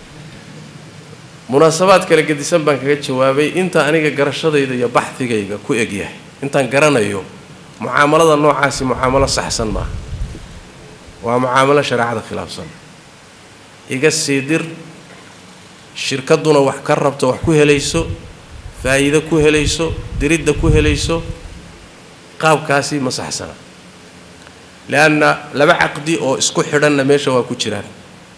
munaasabaad kala gedisan baan kaga jawaabay inta aniga garashadayda iyo baxdigayga ku egyahay intaan garanayo mucaamalada noocaasi mucaamalo saxsan maaha waa mucaamalo shareecada khilaafsan iga sii dir shirkadduna wax ka rabto wax ku helayso faa'iido ku helayso diridda ku helayso qaabkaasi ma saxsana leanna laba caqdi oo isku xidhanna meesha waa ku jiraan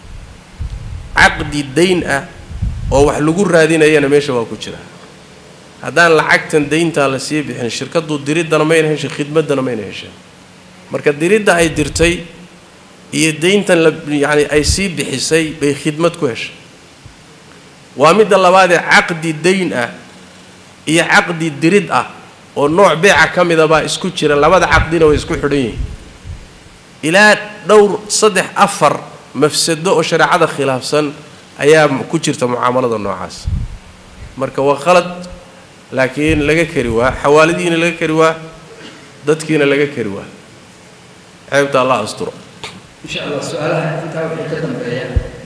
caqdi dayn ah oo wax lagu raadinayana meesha waa ku jira haddaan lacagtan dayntaa la sii bixin shirkaddu diriddana mayna heshin khidmaddana mayna hesheen marka diridda ay dirtay iyo dayntan la yacani ay sii bixisay bay khidmad ku heshay waa midda labaadee caqdi dayn ah iyo caqdi dirid ah oo nooc beeca ka mida baa isku jira labada caqdina way isku xidhan yihiin ilaa dhowr saddex afar mafsado oo shareecada khilaafsan ayaa ku jirta mucaamalada noocaas marka waa qalad laakiin laga kari waa xawaaladiina laga kari waa dadkiina laga kari waa ceebta allah asturo insha allah su-aalaha intaa wixii ka dambeeya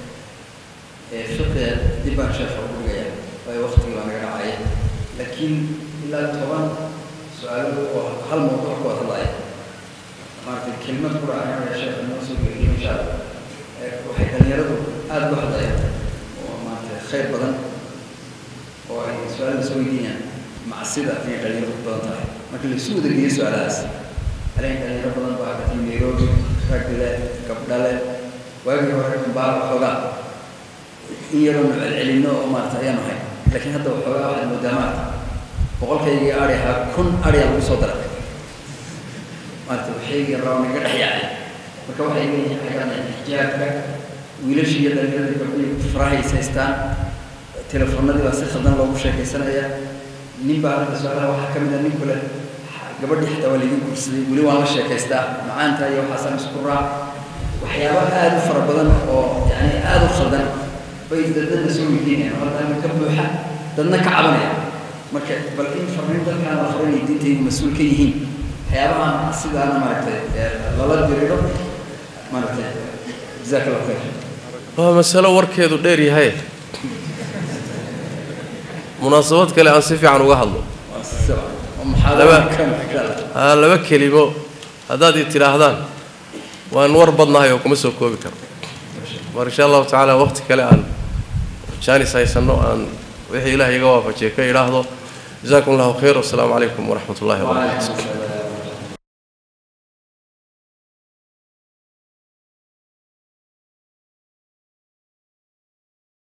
ee fiqiga dib baan sheekha ugu dhigaya waayo waqtigii baa naga dhacaya laakiin ilaa toban su-aalo oo hal mawduuc ku wada hadlaya maaragtay kelmad ku dhaca sheekha noo soo geliyo insha allah waxay dhalinyaradu aada uga hadlayaan oo maaragtay khayr badan oo ay su-aalaha soo weydiinayaan macsida inay dhalinyaradu ku badan tahay marka laisu wada geeyo su-aalahaas aleen dhalinyaro badan baa ka timi nairobi ragdile gabdhale waagii hore baa waxoogaa in yaroo nu celcelinno oo maarata ayaan ahay laakiin hadda waxoogaa waxaad moodaa maarata boqolkaygii ari ahaa kun ariyaa lagu soo daray maarata waxaygii raba naga dhex yaacay marka waxay leeyihiin xaggaan xijaabka wiilashii iyo dhalinyarada gabdhihii farahays haystaan telefoonadii baa si khaldan loogu sheekaysanaya nin baa hadda su-aalaha waxaa ka mid a nin kule gabadhii xataa waa laydin guursaday weli waan la sheekaystaa macaanta iyo waxaasaan isku raac waxyaaba aada u fara badan oo yani aada u khaldan bay dadadna soo weydiinayaan halkaana ka buuxa dadna ka cabanaya marka bal in farriin dadkaan la farinay diintaydu mas-uul ka yihiin waxyaabahan sidaana maaragtay lala diriiro maaragtay jazaak allah khayr waa masalo warkeedu dheer yahay munaasabad kale aan si fiican uga hadlo waa si laba aa laba kelimo haddaad i tidhaahdaan waan war badnahay oo kuma soo koobi karo mar insha allahu tacaala waqti kale aan jaanis haysanno aan wixii ilaah iga waafajiye ka idhaahdo jazakum allahu khayr wasalaamu calaykum waraxmat ullahi wabarakatu